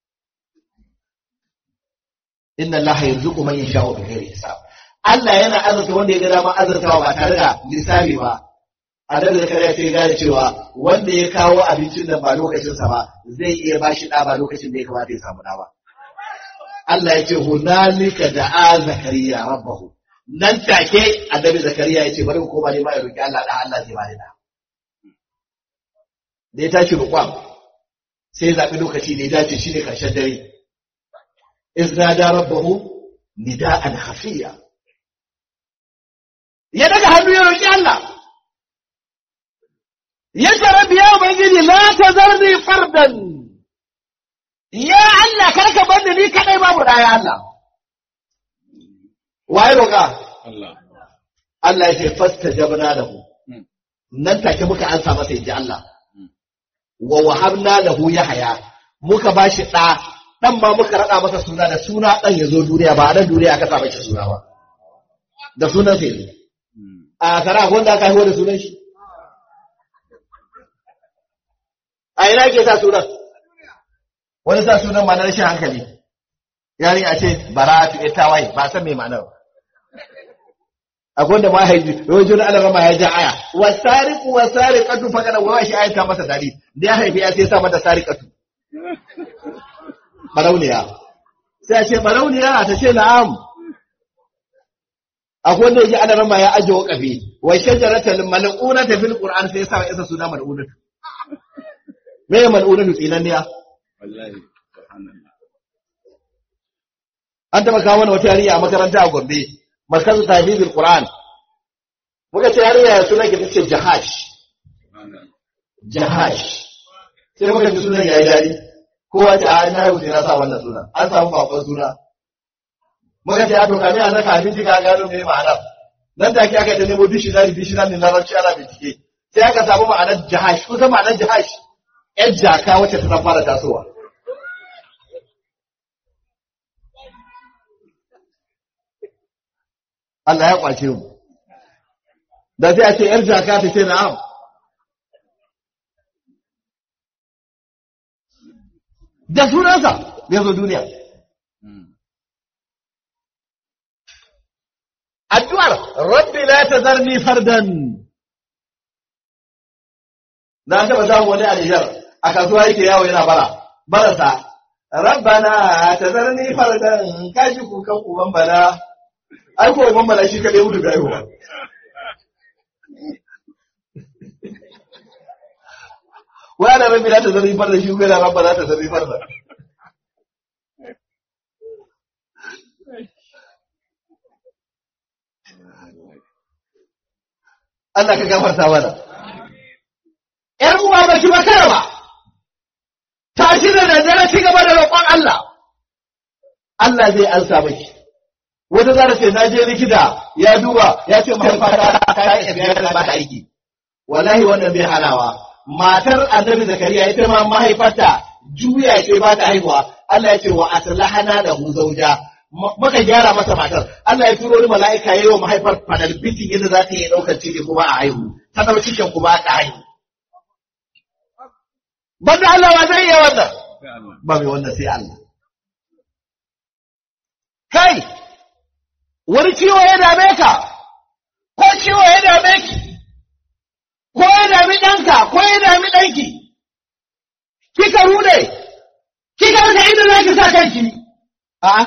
Inna Allah yarzuqu man yasha'u bighairi hisab. Allah yana azurta wanda ya ga dama azurtawa ba tare da lissafi ba. Annabi Zakariya sai ya gane cewa wanda ya kawo abincin nan ba lokacinsa ba zai iya ba shi ɗa ba lokacin da ya kamata ya samu ɗa ba. Allah ya ce hunalika da'a Zakariya rabbahu. Nan take Annabi Zakariya ya ce bari mu koma ne ma ya roki Allah da Allah zai bani da. Da ya tashi roƙon sai ya zaɓi lokaci da ya dace shi ne ƙarshen dare. Iznada rabbahu nida'an hafiya. ya daga hannu ya roƙi Allah. Ya ce rabbi ya Ubangiji la ta zarni fardan. Ya Allah karka bar ni kadai babu ɗaya Allah. Waye roƙa? Allah. Allah ya ce fasta jabna lahu. Nan take muka ansa masa inji Allah. Wa wahabna lahu yahya. Muka bashi ɗa, ɗan ma muka raɗa masa suna da suna ɗan ya zo duniya ba a nan duniya aka sa mashi suna ba. Da sunan sai zo. a kara wanda aka haihuwa da sunan shi a ina ke sa sunan wani sa sunan ma na rashin hankali yari a ce bara'atu ita wai ba san me ma'anar ba akwai wanda ma haifi wani juna ala rama ya ja aya wasariqu wasariqatu faqad wa shi ayata masa dadi da ya haifi ya sai sa mata sariqatu barauniya sai a ce barauniya ta ce na'am akwai wanda yake ana rama ya aje waqafi wa shajaratal mal'unata fil qur'an sai sa isa suna mal'unatu me mal'unatu tsinanniya Wallahi. Subhanallah. an taba kawo mana wata yarinya a makaranta a Gombe markazu tahfizul qur'an muka ce yarinya ya sunan ki tace jahash Subhanallah. jahash sai muka ji sunan yayi dadi kowa ta a na rubuta na sa wannan sunan an samu bakon suna muka ce a to kamin a saka abinci ka gano me ma'anar nan take aka ta nemo dictionary dictionary na larabci ana bincike sai aka samu ma'anar jahash kusa ma'anar jahash yar jaka wacce ta san fara tasowa Allah ya kwace mu da sai a ce yar jaka ta ce na'am da sunansa ya zo duniya addu'ar rabbi la tazarni fardan na taba samu wani alijar a kasuwa yake yawo yana bara barasa rabbana tazarni fardan kaji kukan uban bala ai ko uban bala shi kadai mutu ga yawa wai ana rabbi la tazarni fardan shi ko yana rabbana tazarni fardan Allah ka gafarta mana. ‘Yar uwa ba ki makara ba, tashi da daddare ci gaba da roƙon Allah, Allah zai ansa maki. Wata zara ce, na je likita ya duba ya ce mahaifata ta yi tafiya da ba ta aiki. Wallahi wannan bai halawa. Matar annabi Zakariya ita ma mahaifarta juya ce ba ta haihuwa. Allah ya ce wa aslahana da hu zauja. muka gyara masa matar Allah ya turo wani mala'ika yayi wa mahaifar fadal bitin yadda za ta yi daukar ciki kuma a haihu ta dau cikin kuma aka haihu banda Allah ba zai iya wannan ba mai wannan sai Allah kai wani ciwo ya dame ka ko ciwo ya dame ki ko ya dami ɗanka ko ya dami ɗanki kika rude kika rasa inda za ki sa kanki a'a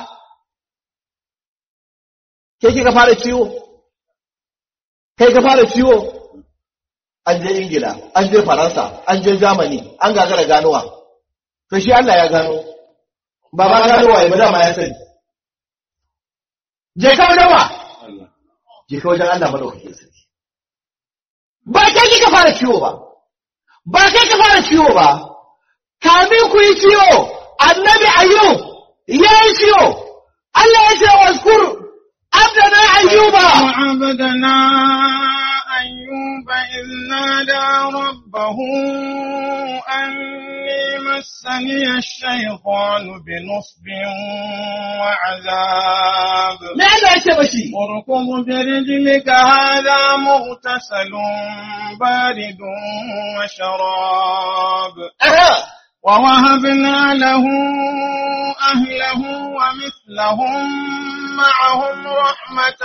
ke kika fara ciwo kai ka fara ciwo an je ingila an je faransa an je germany an gagara ganowa to shi Allah ya gano ba ba ganowa ya ba dama ya sani je ka wajen wa je ka wajen Allah madaukakin sarki ba kai kika fara ciwo ba ba kai ka fara ciwo ba kamin ku yi ciwo annabi ayyub ya yi ciwo Allah ya ce waskur abdana ayyuba وعبدنا أيوب إذ نادى ربه أني مسني الشيطان بنصب وعذاب me Allah ya ce mashi اركض برجلك هذا مغتسل بارد وشراب Aha. ووهبنا له أهله ومثلهم معهم رحمة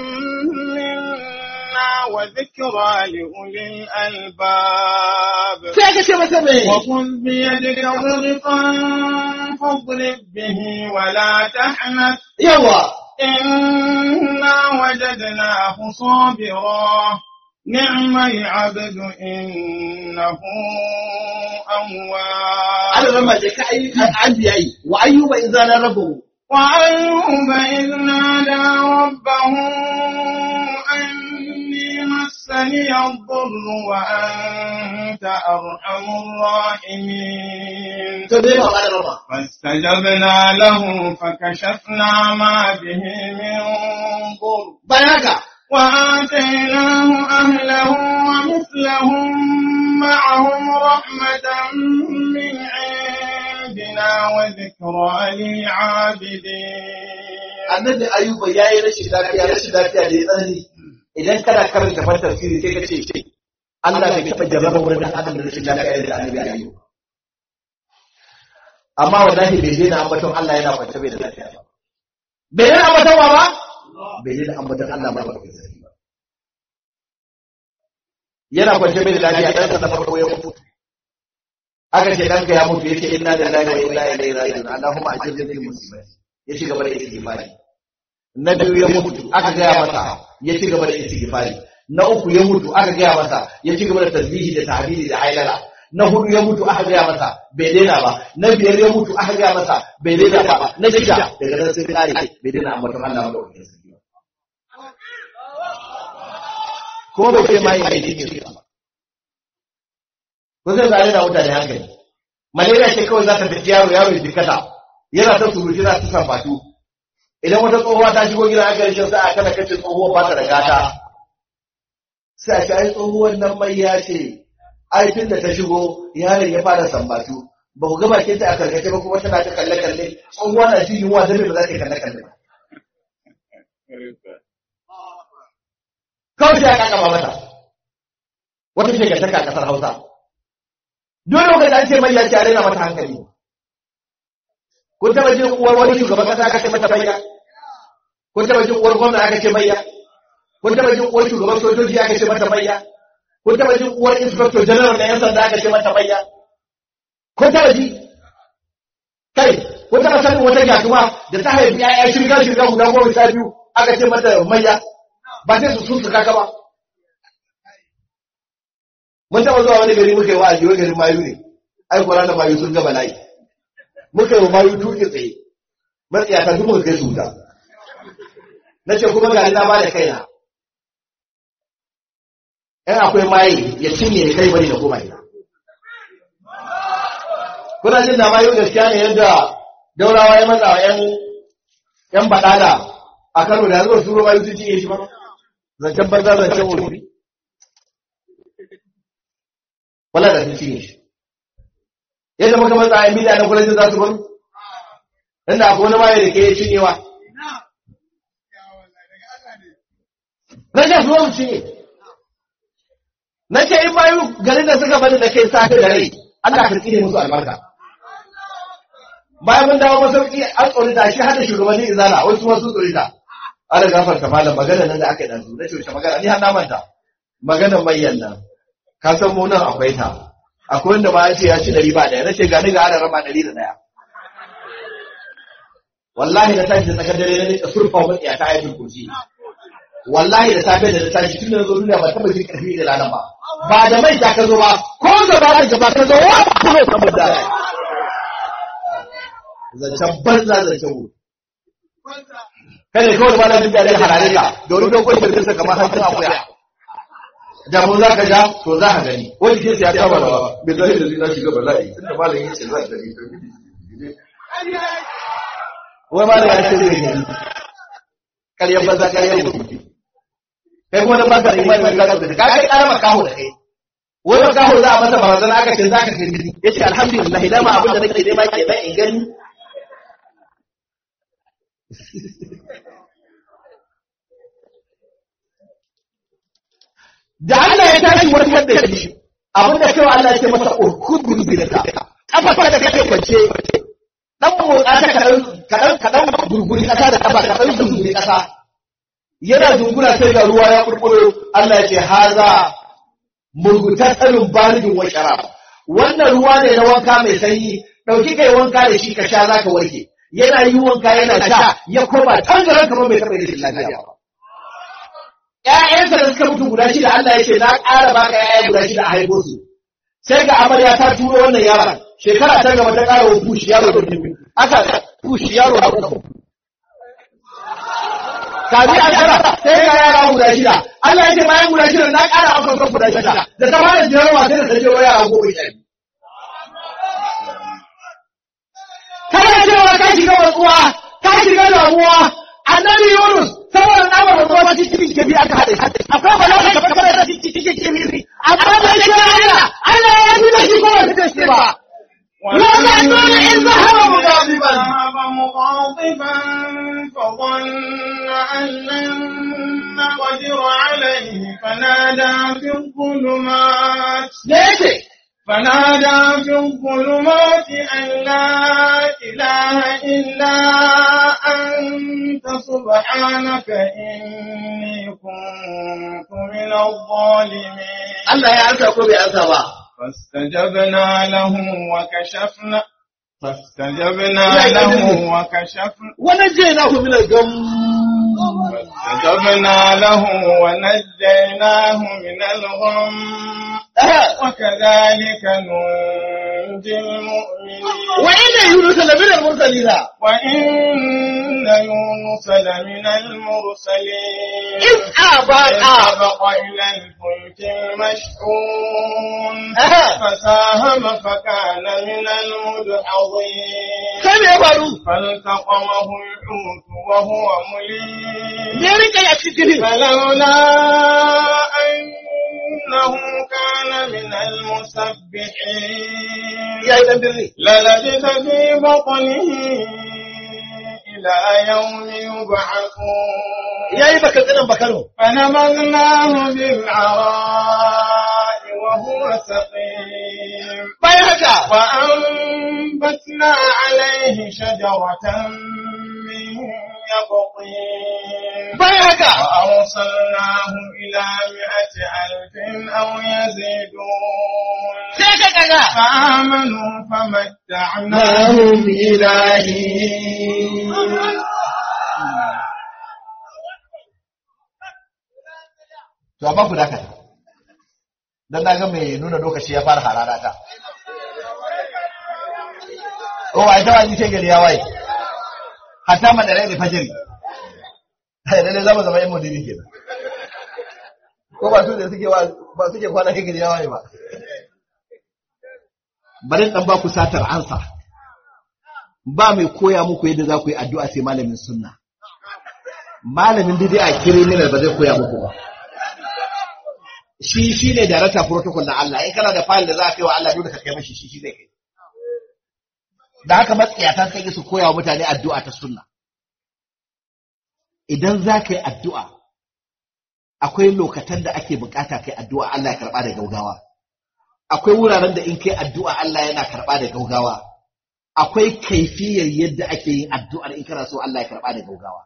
منا وذكرى لأولي الألباب sai ka ce masa me وخذ بيدك ضغطا فاضرب به ولا تحنث yawa إنا وجدناه صابرا نعم العبد إنه أواب Allah ran ma je ka ayi an biya yi wa ayyuba idza la rabbuhu وأيوب إذ نادى ربه أني مسني الضر وأنت أرحم الراحمين to dai ba ba da rama فاستجبنا له فكشفنا ما به من ضر bayan haka وآتيناه أهله ومثلهم معهم رحمة من عندنا وذكرى للعابدين annabi ayyuba yayi rashin lafiya rashin lafiya da ya tsanani idan kana karanta fa tafsiri sai ka ce ce Allah bai taɓa jarraba wurin da adam da rashin lafiya da annabi ayyuba amma wallahi bai daina ambaton Allah yana kwance bai da lafiya ba bai daina ambaton wa ba bai daina ambaton Allah ba ba yana kwance bai da lafiya dan sa na farko ya mutu aka ce danka ya mutu yace inna lillahi wa inna ilaihi raji'un Allahumma ajirni min musibati ya ci gaba da istighfari na biyu ya mutu aka gaya masa ya ci gaba da istighfari na uku ya mutu aka gaya masa ya ci gaba da tasbihi da tahmidi da hailala na hudu ya mutu aka gaya masa bai daina ba na biyar ya mutu aka gaya masa bai daina ba na shida daga nan sai kare bai daina ambaton Allah ba ko bai ce mai mai dinin ba ko zai zare da mutane hankali malaria ce kawai za ta tafi yaro yaro ya jikata yana ta surutu za ta sambatu idan wata tsohuwa ta shigo gidan aka rishin sai a kana kace tsohuwa ba ta da gata sai a ce ai tsohuwar nan mai ya ce ai tun da ta shigo yaron ya fara sambatu ba ku ga bakin ta a karkace ba kuma tana ta kalle kalle tsohuwa na jin yunwa da ba za ta kalle kalle ba kawai sai aka kama mata wata shekataka a kasar Hausa dole lokacin an ce mai ya ce a raina mata hankali kun taba jin uwar wani shugaban kasa aka ce mata bayya kun taba jin uwar gwamna aka ce bayya kun taba jin uwar shugaban sojoji aka ce mata bayya kun taba jin uwar inspector general na yan sanda aka ce mata bayya kun taba ji kai kun taba sanin wata gyatuma da ta haifi ya'ya shirga shirga guda goma sha biyu aka ce mata mayya ba sai su sun su kaka ba mun taba zuwa wani gari muka yi wa'azi wani garin mayu ne ai kwana da mayu sun ga bala'i muka yi wa mayu tuki tsaye matsiyata duk muka kai su wuta na ce kuma ga na ba da kaina in akwai maye ya cinye ya kai bari da koma ina kuna jin da mayu gaskiya ne yadda daurawa ya matsa wa yan yan badala a Kano da yanzu su mayu sun cinye shi ba zancen banza zancen wuri wala da sun cinye shi yadda muka matsa a miliya na kulajin za su baro inda akwai wani maye da ke cinyewa na ce su cinye na ce in bayu garin da suka bani da kai safe da rai Allah ka tsine musu albarka bayan mun dawo masauki an tsorita shi har da shugabannin izala wasu wasu tsorita ana gafarta malam magana nan da aka yi dan su na ce wace magana ni har na manta magana manyan nan ka san mu nan akwai ta akwai wanda ma ya ce ya ci ɗari ba ɗaya na ce gani ga ana rama ɗari da ɗaya wallahi da tashi da tsakar dare na nika surfa wa matsiya ta ayatul kursi wallahi da safe da na tashi tun da na zo duniya ba taɓa jin ƙarfi da rana ba ba da mai ta ka zo ba ko gaba da gaba ka zo wa kuma saboda zancen banza zancen wuri kada kawai ma na jin daɗin harare ka da wani dogon shirkinsa kamar hancin akuya da mu za ka ja to za ka gani wani ke ya kama da bai zai da zina shiga bala'i tun da malam yace za ka gani wai malam ya ce zai gani karyar banza karyar mutum kai kuma da baka da imani ka ga ka kai karama kaho da kai wai makaho za a masa barazana aka ce za ka gani yace alhamdulillah dama abin da nake nema kenan in gani da Allah ya tashi warkar da shi abin da cewa Allah ya ce masa urkudu bi da kafa da kake kwance dan motsa ta kadan kadan kadan gurguri kasa da kafa kadan gurguri kasa yana dungura sai ga ruwa ya kurkuro Allah ya ce haza murgutasalun baridin wa sharab wannan ruwa ne na wanka mai sanyi dauki kai wanka da shi ka sha zaka warke yana yi wanka yana sha ya koma tangaran kamar bai taɓa rashin lafiya ba ƴaƴansa da suka mutu guda shida Allah ya ce na ƙara baka ƴaƴa guda shida a haifo su sai ga amarya ta turo wannan yaron shekara ta gaba ta ƙara wa push yaro da biyu aka push yaro da uku kaji an tara sai ga yara guda shida Allah ya ce bayan guda shida na ƙara maka guda shida da ta fara jirawa sai da ta je wa yara goma sha biyu kana cewa ka shiga watsuwa ka shiga damuwa annabi Yunus saboda tsabar watsuwa cikin kebi aka haɗe akwai ba za ka fara da cikin kebi amma da shi Allah Allah ya yi da shi ko wata da shi ba وظنون إذ ذهب مغاضبا ذهب مغاضبا فظن أن لن نقدر عليه فنادى في الظلمات ليش فنادى في الظلمات أن لا إله إلا أنت سبحانك إني كنت من الظالمين Allah ya ansa ko bai ansa ba فاستجبنا له وكشفنا فاستجبنا لا له يدري. وكشفنا ونجيناه من الغم فاستجبنا له ونجيناه من الغم وكذلك ننجي المؤمنين وإن يونس لمن المرسلين وإن يونس لمن المرسلين إذ آبا إذ أبق إلى الفلك المشحون فساهم فكان من المدحضين sai me ya faru فالتقمه الحوت وهو مليم me ya rika ya cikin فلولا أنه كان من المسبحين ya yi dan birni للبث في بطنه إلى يوم يبعثون ya yi baka tsinan bakano فنبذناه بالعراء وهو سقيم bayan haka وأنبتنا عليه شجرة من يقطين bayan haka وأرسلناه إلى مئة ألف أو يزيدون sai ka kaga فآمنوا فمتعناهم إلى حين to amma ku dakata dan na ga mai nuna lokaci ya fara harara ta oh ai ta wani sai gari ya waye hatta madarai da fajiri lalle za mu zama yan modini kenan ko ba su da suke wa ba suke kwana kai gari ya waye ba bari dan ba ku satar ansa ba mai koya muku yadda za ku yi addu'a sai malamin sunna malamin bid'a criminal ba zai koya muku ba shi shi ne darata protocol na Allah in kana da file da za ka kai wa Allah dole ka kai mashi shi shi zai kai da haka matsiyatan sai su koya wa mutane addu'a ta sunna idan za ka yi addu'a akwai lokatan da ake bukata kai addu'a Allah ya karba da gaugawa akwai wuraren da in kai addu'a Allah yana karɓa da gaugawa akwai kaifiyar yadda ake yin addu'ar in kana so Allah ya karɓa da gaugawa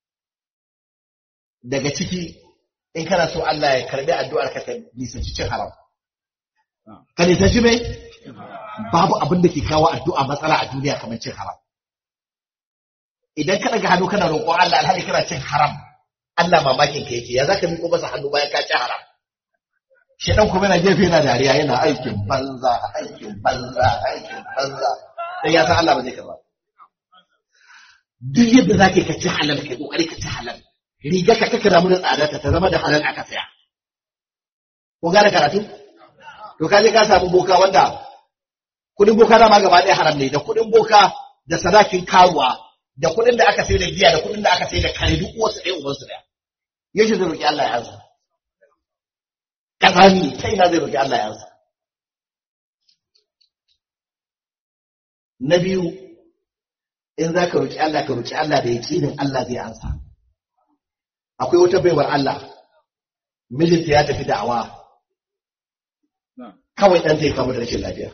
daga ciki in kana so Allah ya karɓi addu'ar ka ka nisanci cin haram ka nisanci mai babu abin da ke kawo addu'a matsala a duniya kamar cin haram idan ka daga hannu kana roƙon Allah alhali kana cin haram Allah mamakin ka yake ya zaka miƙo masa hannu bayan ka ci haram shi dan kuma yana gefe yana dariya yana aikin banza aikin banza aikin banza dan ya san Allah ba zai karba duk yadda zaka ka ci halal kai kokari ka ci halal riga ka kaka damu da tsada ta zama da halal aka saya ko gane karatu to kaje ka samu boka wanda kudin boka dama gaba ɗaya haram ne da kudin boka da sadakin karuwa da kudin da aka sai da giya da kudin da aka sai da kare duk wasu ɗaya ubansu ɗaya yaushe zai roki Allah ya ansa kazani ta ina zai roki Allah ya ansa na biyu in za ka roki Allah ka roki Allah da yaƙinin Allah zai ansa akwai wata baiwar Allah mijinta ya tafi da'awa kawai ɗan zai kama da rashin lafiya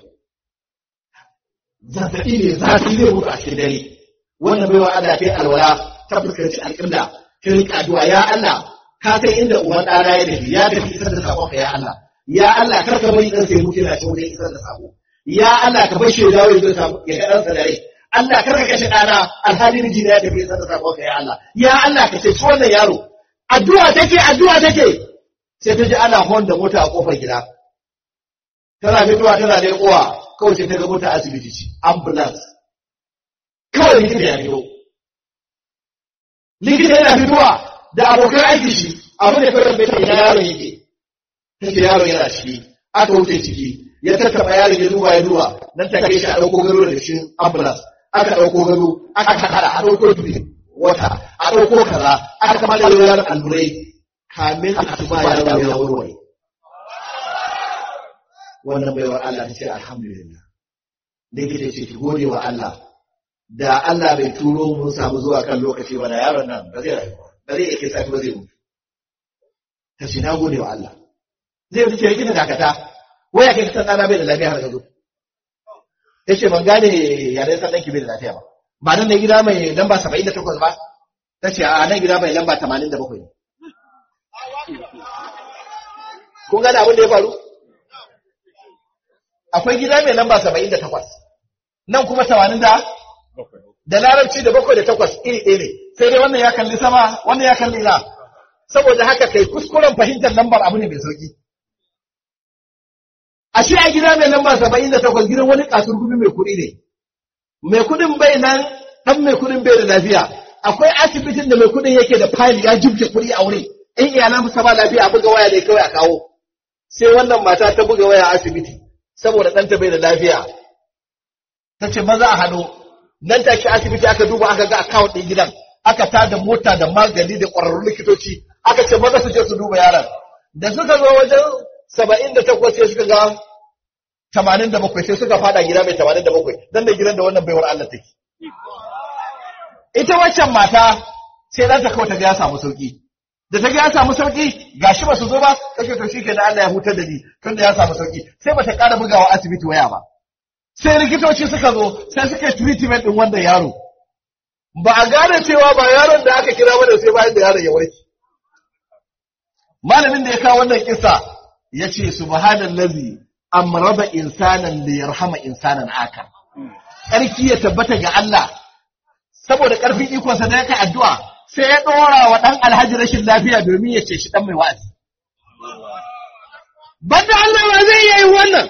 zazzaɓi ne zafi zai mutu a cikin dare wannan baiwa Allah ta yi alwala ta fuskanci alƙibla ta riƙa addu'a ya Allah ka san inda uban ɗana ya tafi ya tafi isar da saƙon ka ya Allah ya Allah kar ka bari ɗan sai mutu yana cikin wajen isar da saƙo ya Allah ka bar shi ya dawo ya zo samu ya ga ɗansa da rai Allah kar ka kashe ɗana alhali miji ya tafi isar da saƙon ka ya Allah ya Allah ka ceci wannan yaro addu'a take addu'a take sai ta ji ana hon da mota a kofar gida tana fitowa tana leƙowa kawai sai ta ga mota asibiti ce ambulance kawai likita ya fito likita yana fitowa da abokan aiki shi abu da kawai bai ina yaron yake ta ce yaron yana ciki aka wuce ciki ya tattaba yaron ya duba ya duba nan ta kai shi a ɗauko gado daga cikin ambulance aka ɗauko gado aka haɗa a ɗauko dubi wata a ɗauko kaza aka kama da yaron allurai kamin a tuba yaron ya warware wannan baiwar Allah ta ce alhamdulillah likita ce ki gode wa Allah da Allah bai turo mun samu zuwa kan lokaci ba da yaron nan ba zai rayu ba zai yake sati ba zai mutu ta ce na gode wa Allah zai wuce yake da dakata waya kai san dana bai da lafiya har ka zo ya ce ban gane yaren san ɗanki bai da lafiya ba ba nan ne gida mai lamba saba'in da takwas ba ta ce a nan gida mai lamba tamanin da bakwai ne kun gane abin da ya faru akwai gida mai lamba saba'in da takwas nan kuma tamanin da da larabci da bakwai da takwas iri ɗaya ne sai dai wannan ya kalli sama wannan ya kalli na saboda haka kai kuskuren fahimtar lambar abu ne mai sauki ashe a gida mai lamba saba'in da takwas gidan wani kasur gumi mai kuɗi ne mai kuɗin bai nan ɗan mai kuɗin bai da lafiya akwai asibitin da mai kuɗin yake da fayil ya jibge kuɗi a wuri in iyalan sa ba lafiya a buga waya ne kawai a kawo sai wannan mata ta buga waya a asibiti saboda ɗanta bai da lafiya ta ce maza a hannu nan take asibiti aka duba aka ga account ɗin gidan aka tada mota da magani da ƙwararrun likitoci aka ce maza su je su duba yaron da suka zo wajen saba'in da takwas sai suka ga tamanin da bakwai sai suka fada gida mai tamanin da bakwai dan da gidan da wannan baiwar Allah take ita waccan mata sai ɗanta kawai ta ga ya samu sauki da ta ga ya samu sauki gashi ba su zo ba kashe to shikenan Allah ya hutar da ni tunda ya samu sauki sai bata ƙara bugawa asibiti waya ba sai likitoci suka zo sai suka yi treatment din wannan yaro ba a gane cewa ba yaron da aka kira bane sai bayan da yaron ya warke malamin da ya kawo wannan kissa yace subhanallazi amraba insanan li yarhama insanan akar sarki ya tabbata ga Allah saboda karfin ikonsa da yake addu'a sai ya dora wa dan alhaji rashin lafiya domin ya ce shi dan mai wa'azi banda Allah ba zai yi wannan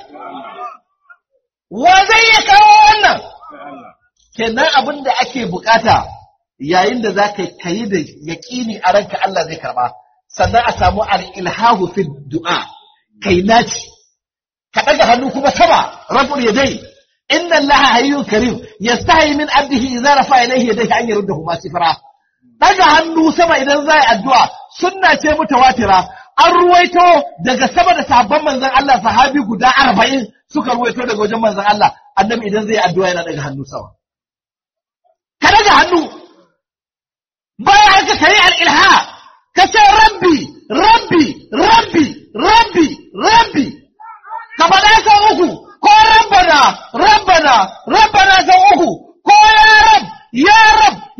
wa zai ya kawo wannan kenan abin da ake bukata yayin da za ka yi da yaƙini a ranka Allah zai karba sannan a samu al-ilhahu fi du'a kai naci ka daga hannu kuma sama rabbul yadai inna allaha hayyun karim yastahi min abdihi idza rafa ilayhi yadayhi an yurdahu ma sifra daga hannu sama idan za yi addu'a sunna ce mutawatira an ruwaito daga sama da sabon manzon Allah sahabi guda arba'in suka ruwaito daga wajen manzon Allah annabi idan zai addu'a yana daga hannu sama ka daga hannu bayan haka kai al-ilha ka ce rabbi rabbi rabbi rabbi rabbi ka faɗa sau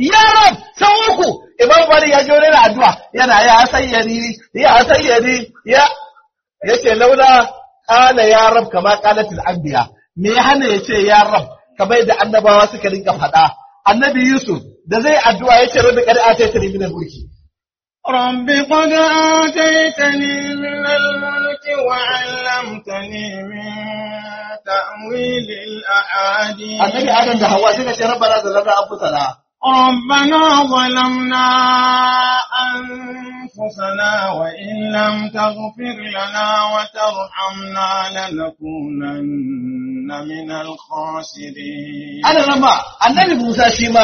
ya rab sau uku imam bari ya ji wani na addu'a yana ya sayyari ya sayyari ya yace laula qala ya rab kama qalatil anbiya me ya hana yace ya rab kamar yadda annabawa suka rinka faɗa annabi yusuf da zai addu'a yace rabbi qad ataytani min al-mulki رب قد آتيتني من الملك وعلمتني من تأويل الأحاديث annabi adam da hawa suka ce rabbana zalamna anfusana ربنا ظلمنا أنفسنا وإن لم تغفر لنا وترحمنا لنكونن من الخاسرين ana rama annabi musa shi ma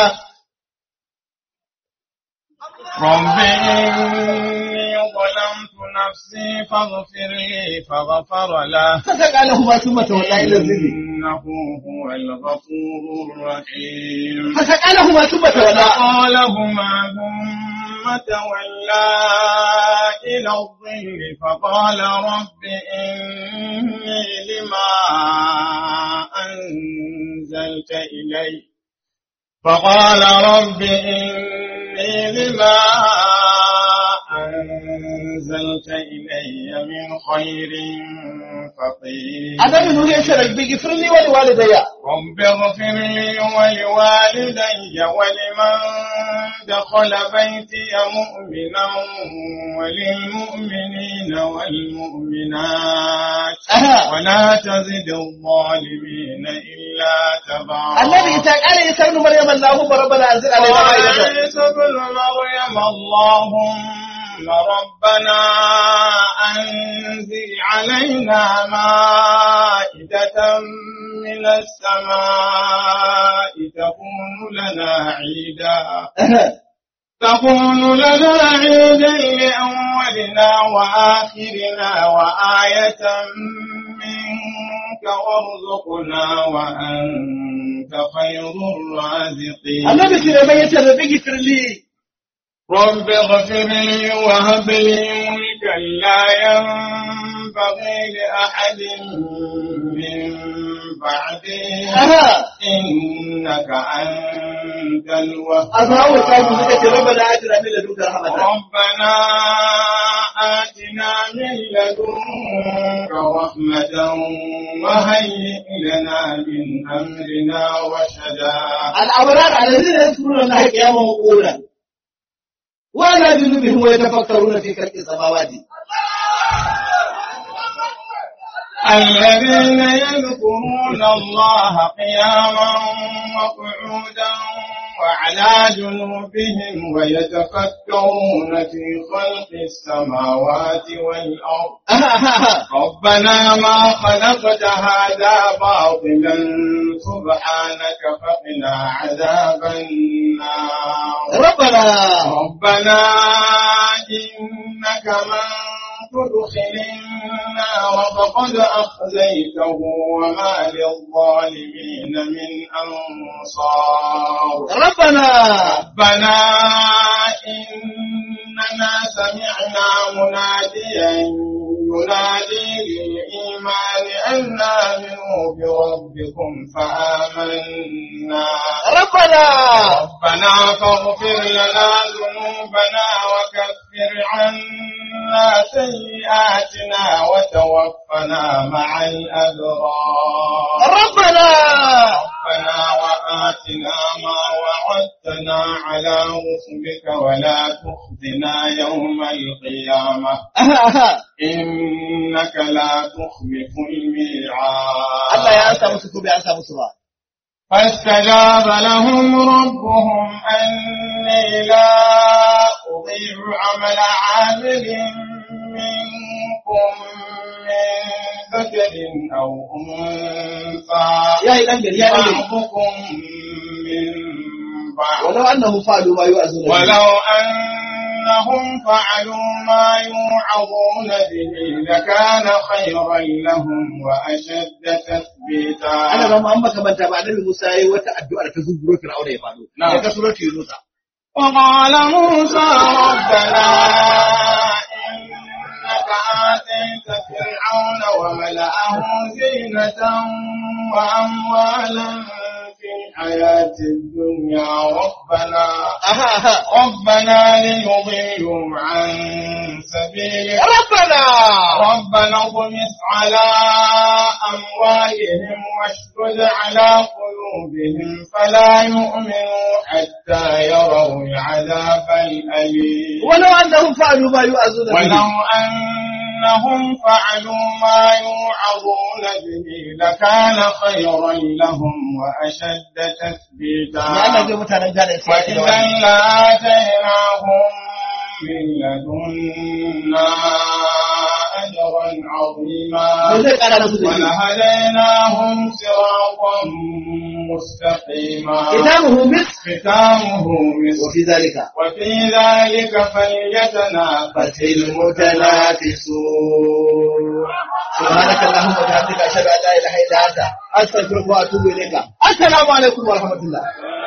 رب إني ظلمت نفسي فاغفر لي فغفر له saka lahu ma summa tawalla ila zilli إنه هو الغفور الرحيم fasaka lahu ma summa tawalla فقالهما ثم تولى إلى الظل فقال رب إني لما أنزلت إلي فقال رب إني لما أنزلت إلي من خير فقير annabi nuhu ya ce rabbi gifirli wa liwalidayya رب اغفر لي ولوالدي ولمن دخل بيتي مؤمنا وللمؤمنين والمؤمنات Aha. ولا تزد الظالمين إلا تبارا annabi isa kare isa ibn maryam allahumma rabbana anzil alaina ma'idatan وعيسى ابن مريم اللهم ربنا أنزل علينا مائدة من السماء تكون لنا عيدا تكون لنا عيدا لأولنا وآخرنا وآية منك وارزقنا وأنت خير الرازقين annabi sulaiman ya ce rabbi gifirli رب اغفر لي وهب لي ملكا لا ينبغي لأحد من بعدي aha إنك أنت الوهاب azhawu kaji suka ce rabbana atina min ladunka rahmatan ربنا آتنا من لدنك رحمة وهيئ لنا من أمرنا رشدا الأبرار الذين يذكرون الله قياما وقعودا وعلى جنوبهم ويتفكرون في خلق السماوات الذين يذكرون الله قياما وقعودا وعلى جنوبهم ويتفكرون في خلق السماوات والأرض ربنا ما خلقت هذا باطلا سبحانك فقنا عذاب النار ربنا ربنا إنك من تدخل النار فقد أخزيته وما للظالمين من أنصار ربنا ربنا إننا سمعنا مناديا ينادي للإيمان أن آمنوا بربكم فآمنا ربنا ربنا فاغفر لنا ذنوبنا وكفر عنا سيئاتنا وتوفنا مع الأبرار ربنا ربنا وآتنا ما وعدتنا على رسلك ولا تخزنا يوم القيامة إنك لا تخلف الميعاد Allah ya sa musu ko bai an sa musu ba فاستجاب لهم ربهم أني لا أضيع عمل عامل منكم من ذكر أو أنثى ya yi dan gari ya dan gari بعضكم من بعض walau annahum fa'alu ma yu'azuna bihi. ولو أنهم فعلوا ما يوعظون به لكان خيرا لهم وأشد تثبيتا ana ba mu an baka manta ba annabi Musa yayi wata addu'a ta zuburo Fir'auna ya faɗo Na'am. daga suratul Yunus وقال موسى ربنا إنك آتيت فرعون وملأه زينة وأموالا في الحياة الدنيا ربنا aha aha ربنا ليضلوا عن سبيلك rabbana ربنا اطمس على أموالهم واشدد على قلوبهم فلا يؤمنوا حتى يروا العذاب الأليم ولو annahum fa'alu ma yu'azuna bihi ولو أنهم فعلوا ما يوعظون به لكان خيرا لهم وأشد ya تثبيتا Allah zai mutanen gane sai ya وإذا لآتيناهم من لدنا أجرا عظيما Mun zai kara musu da shi ولهديناهم صراطا مستقيما kitabuhu mis ختامه مسك wa fi zalika وفي ذلك فليتنافس المتنافسون سبحانك اللهم وبحمدك اشهد ان لا اله الا انت استغفرك واتوب اليك السلام عليكم ورحمه الله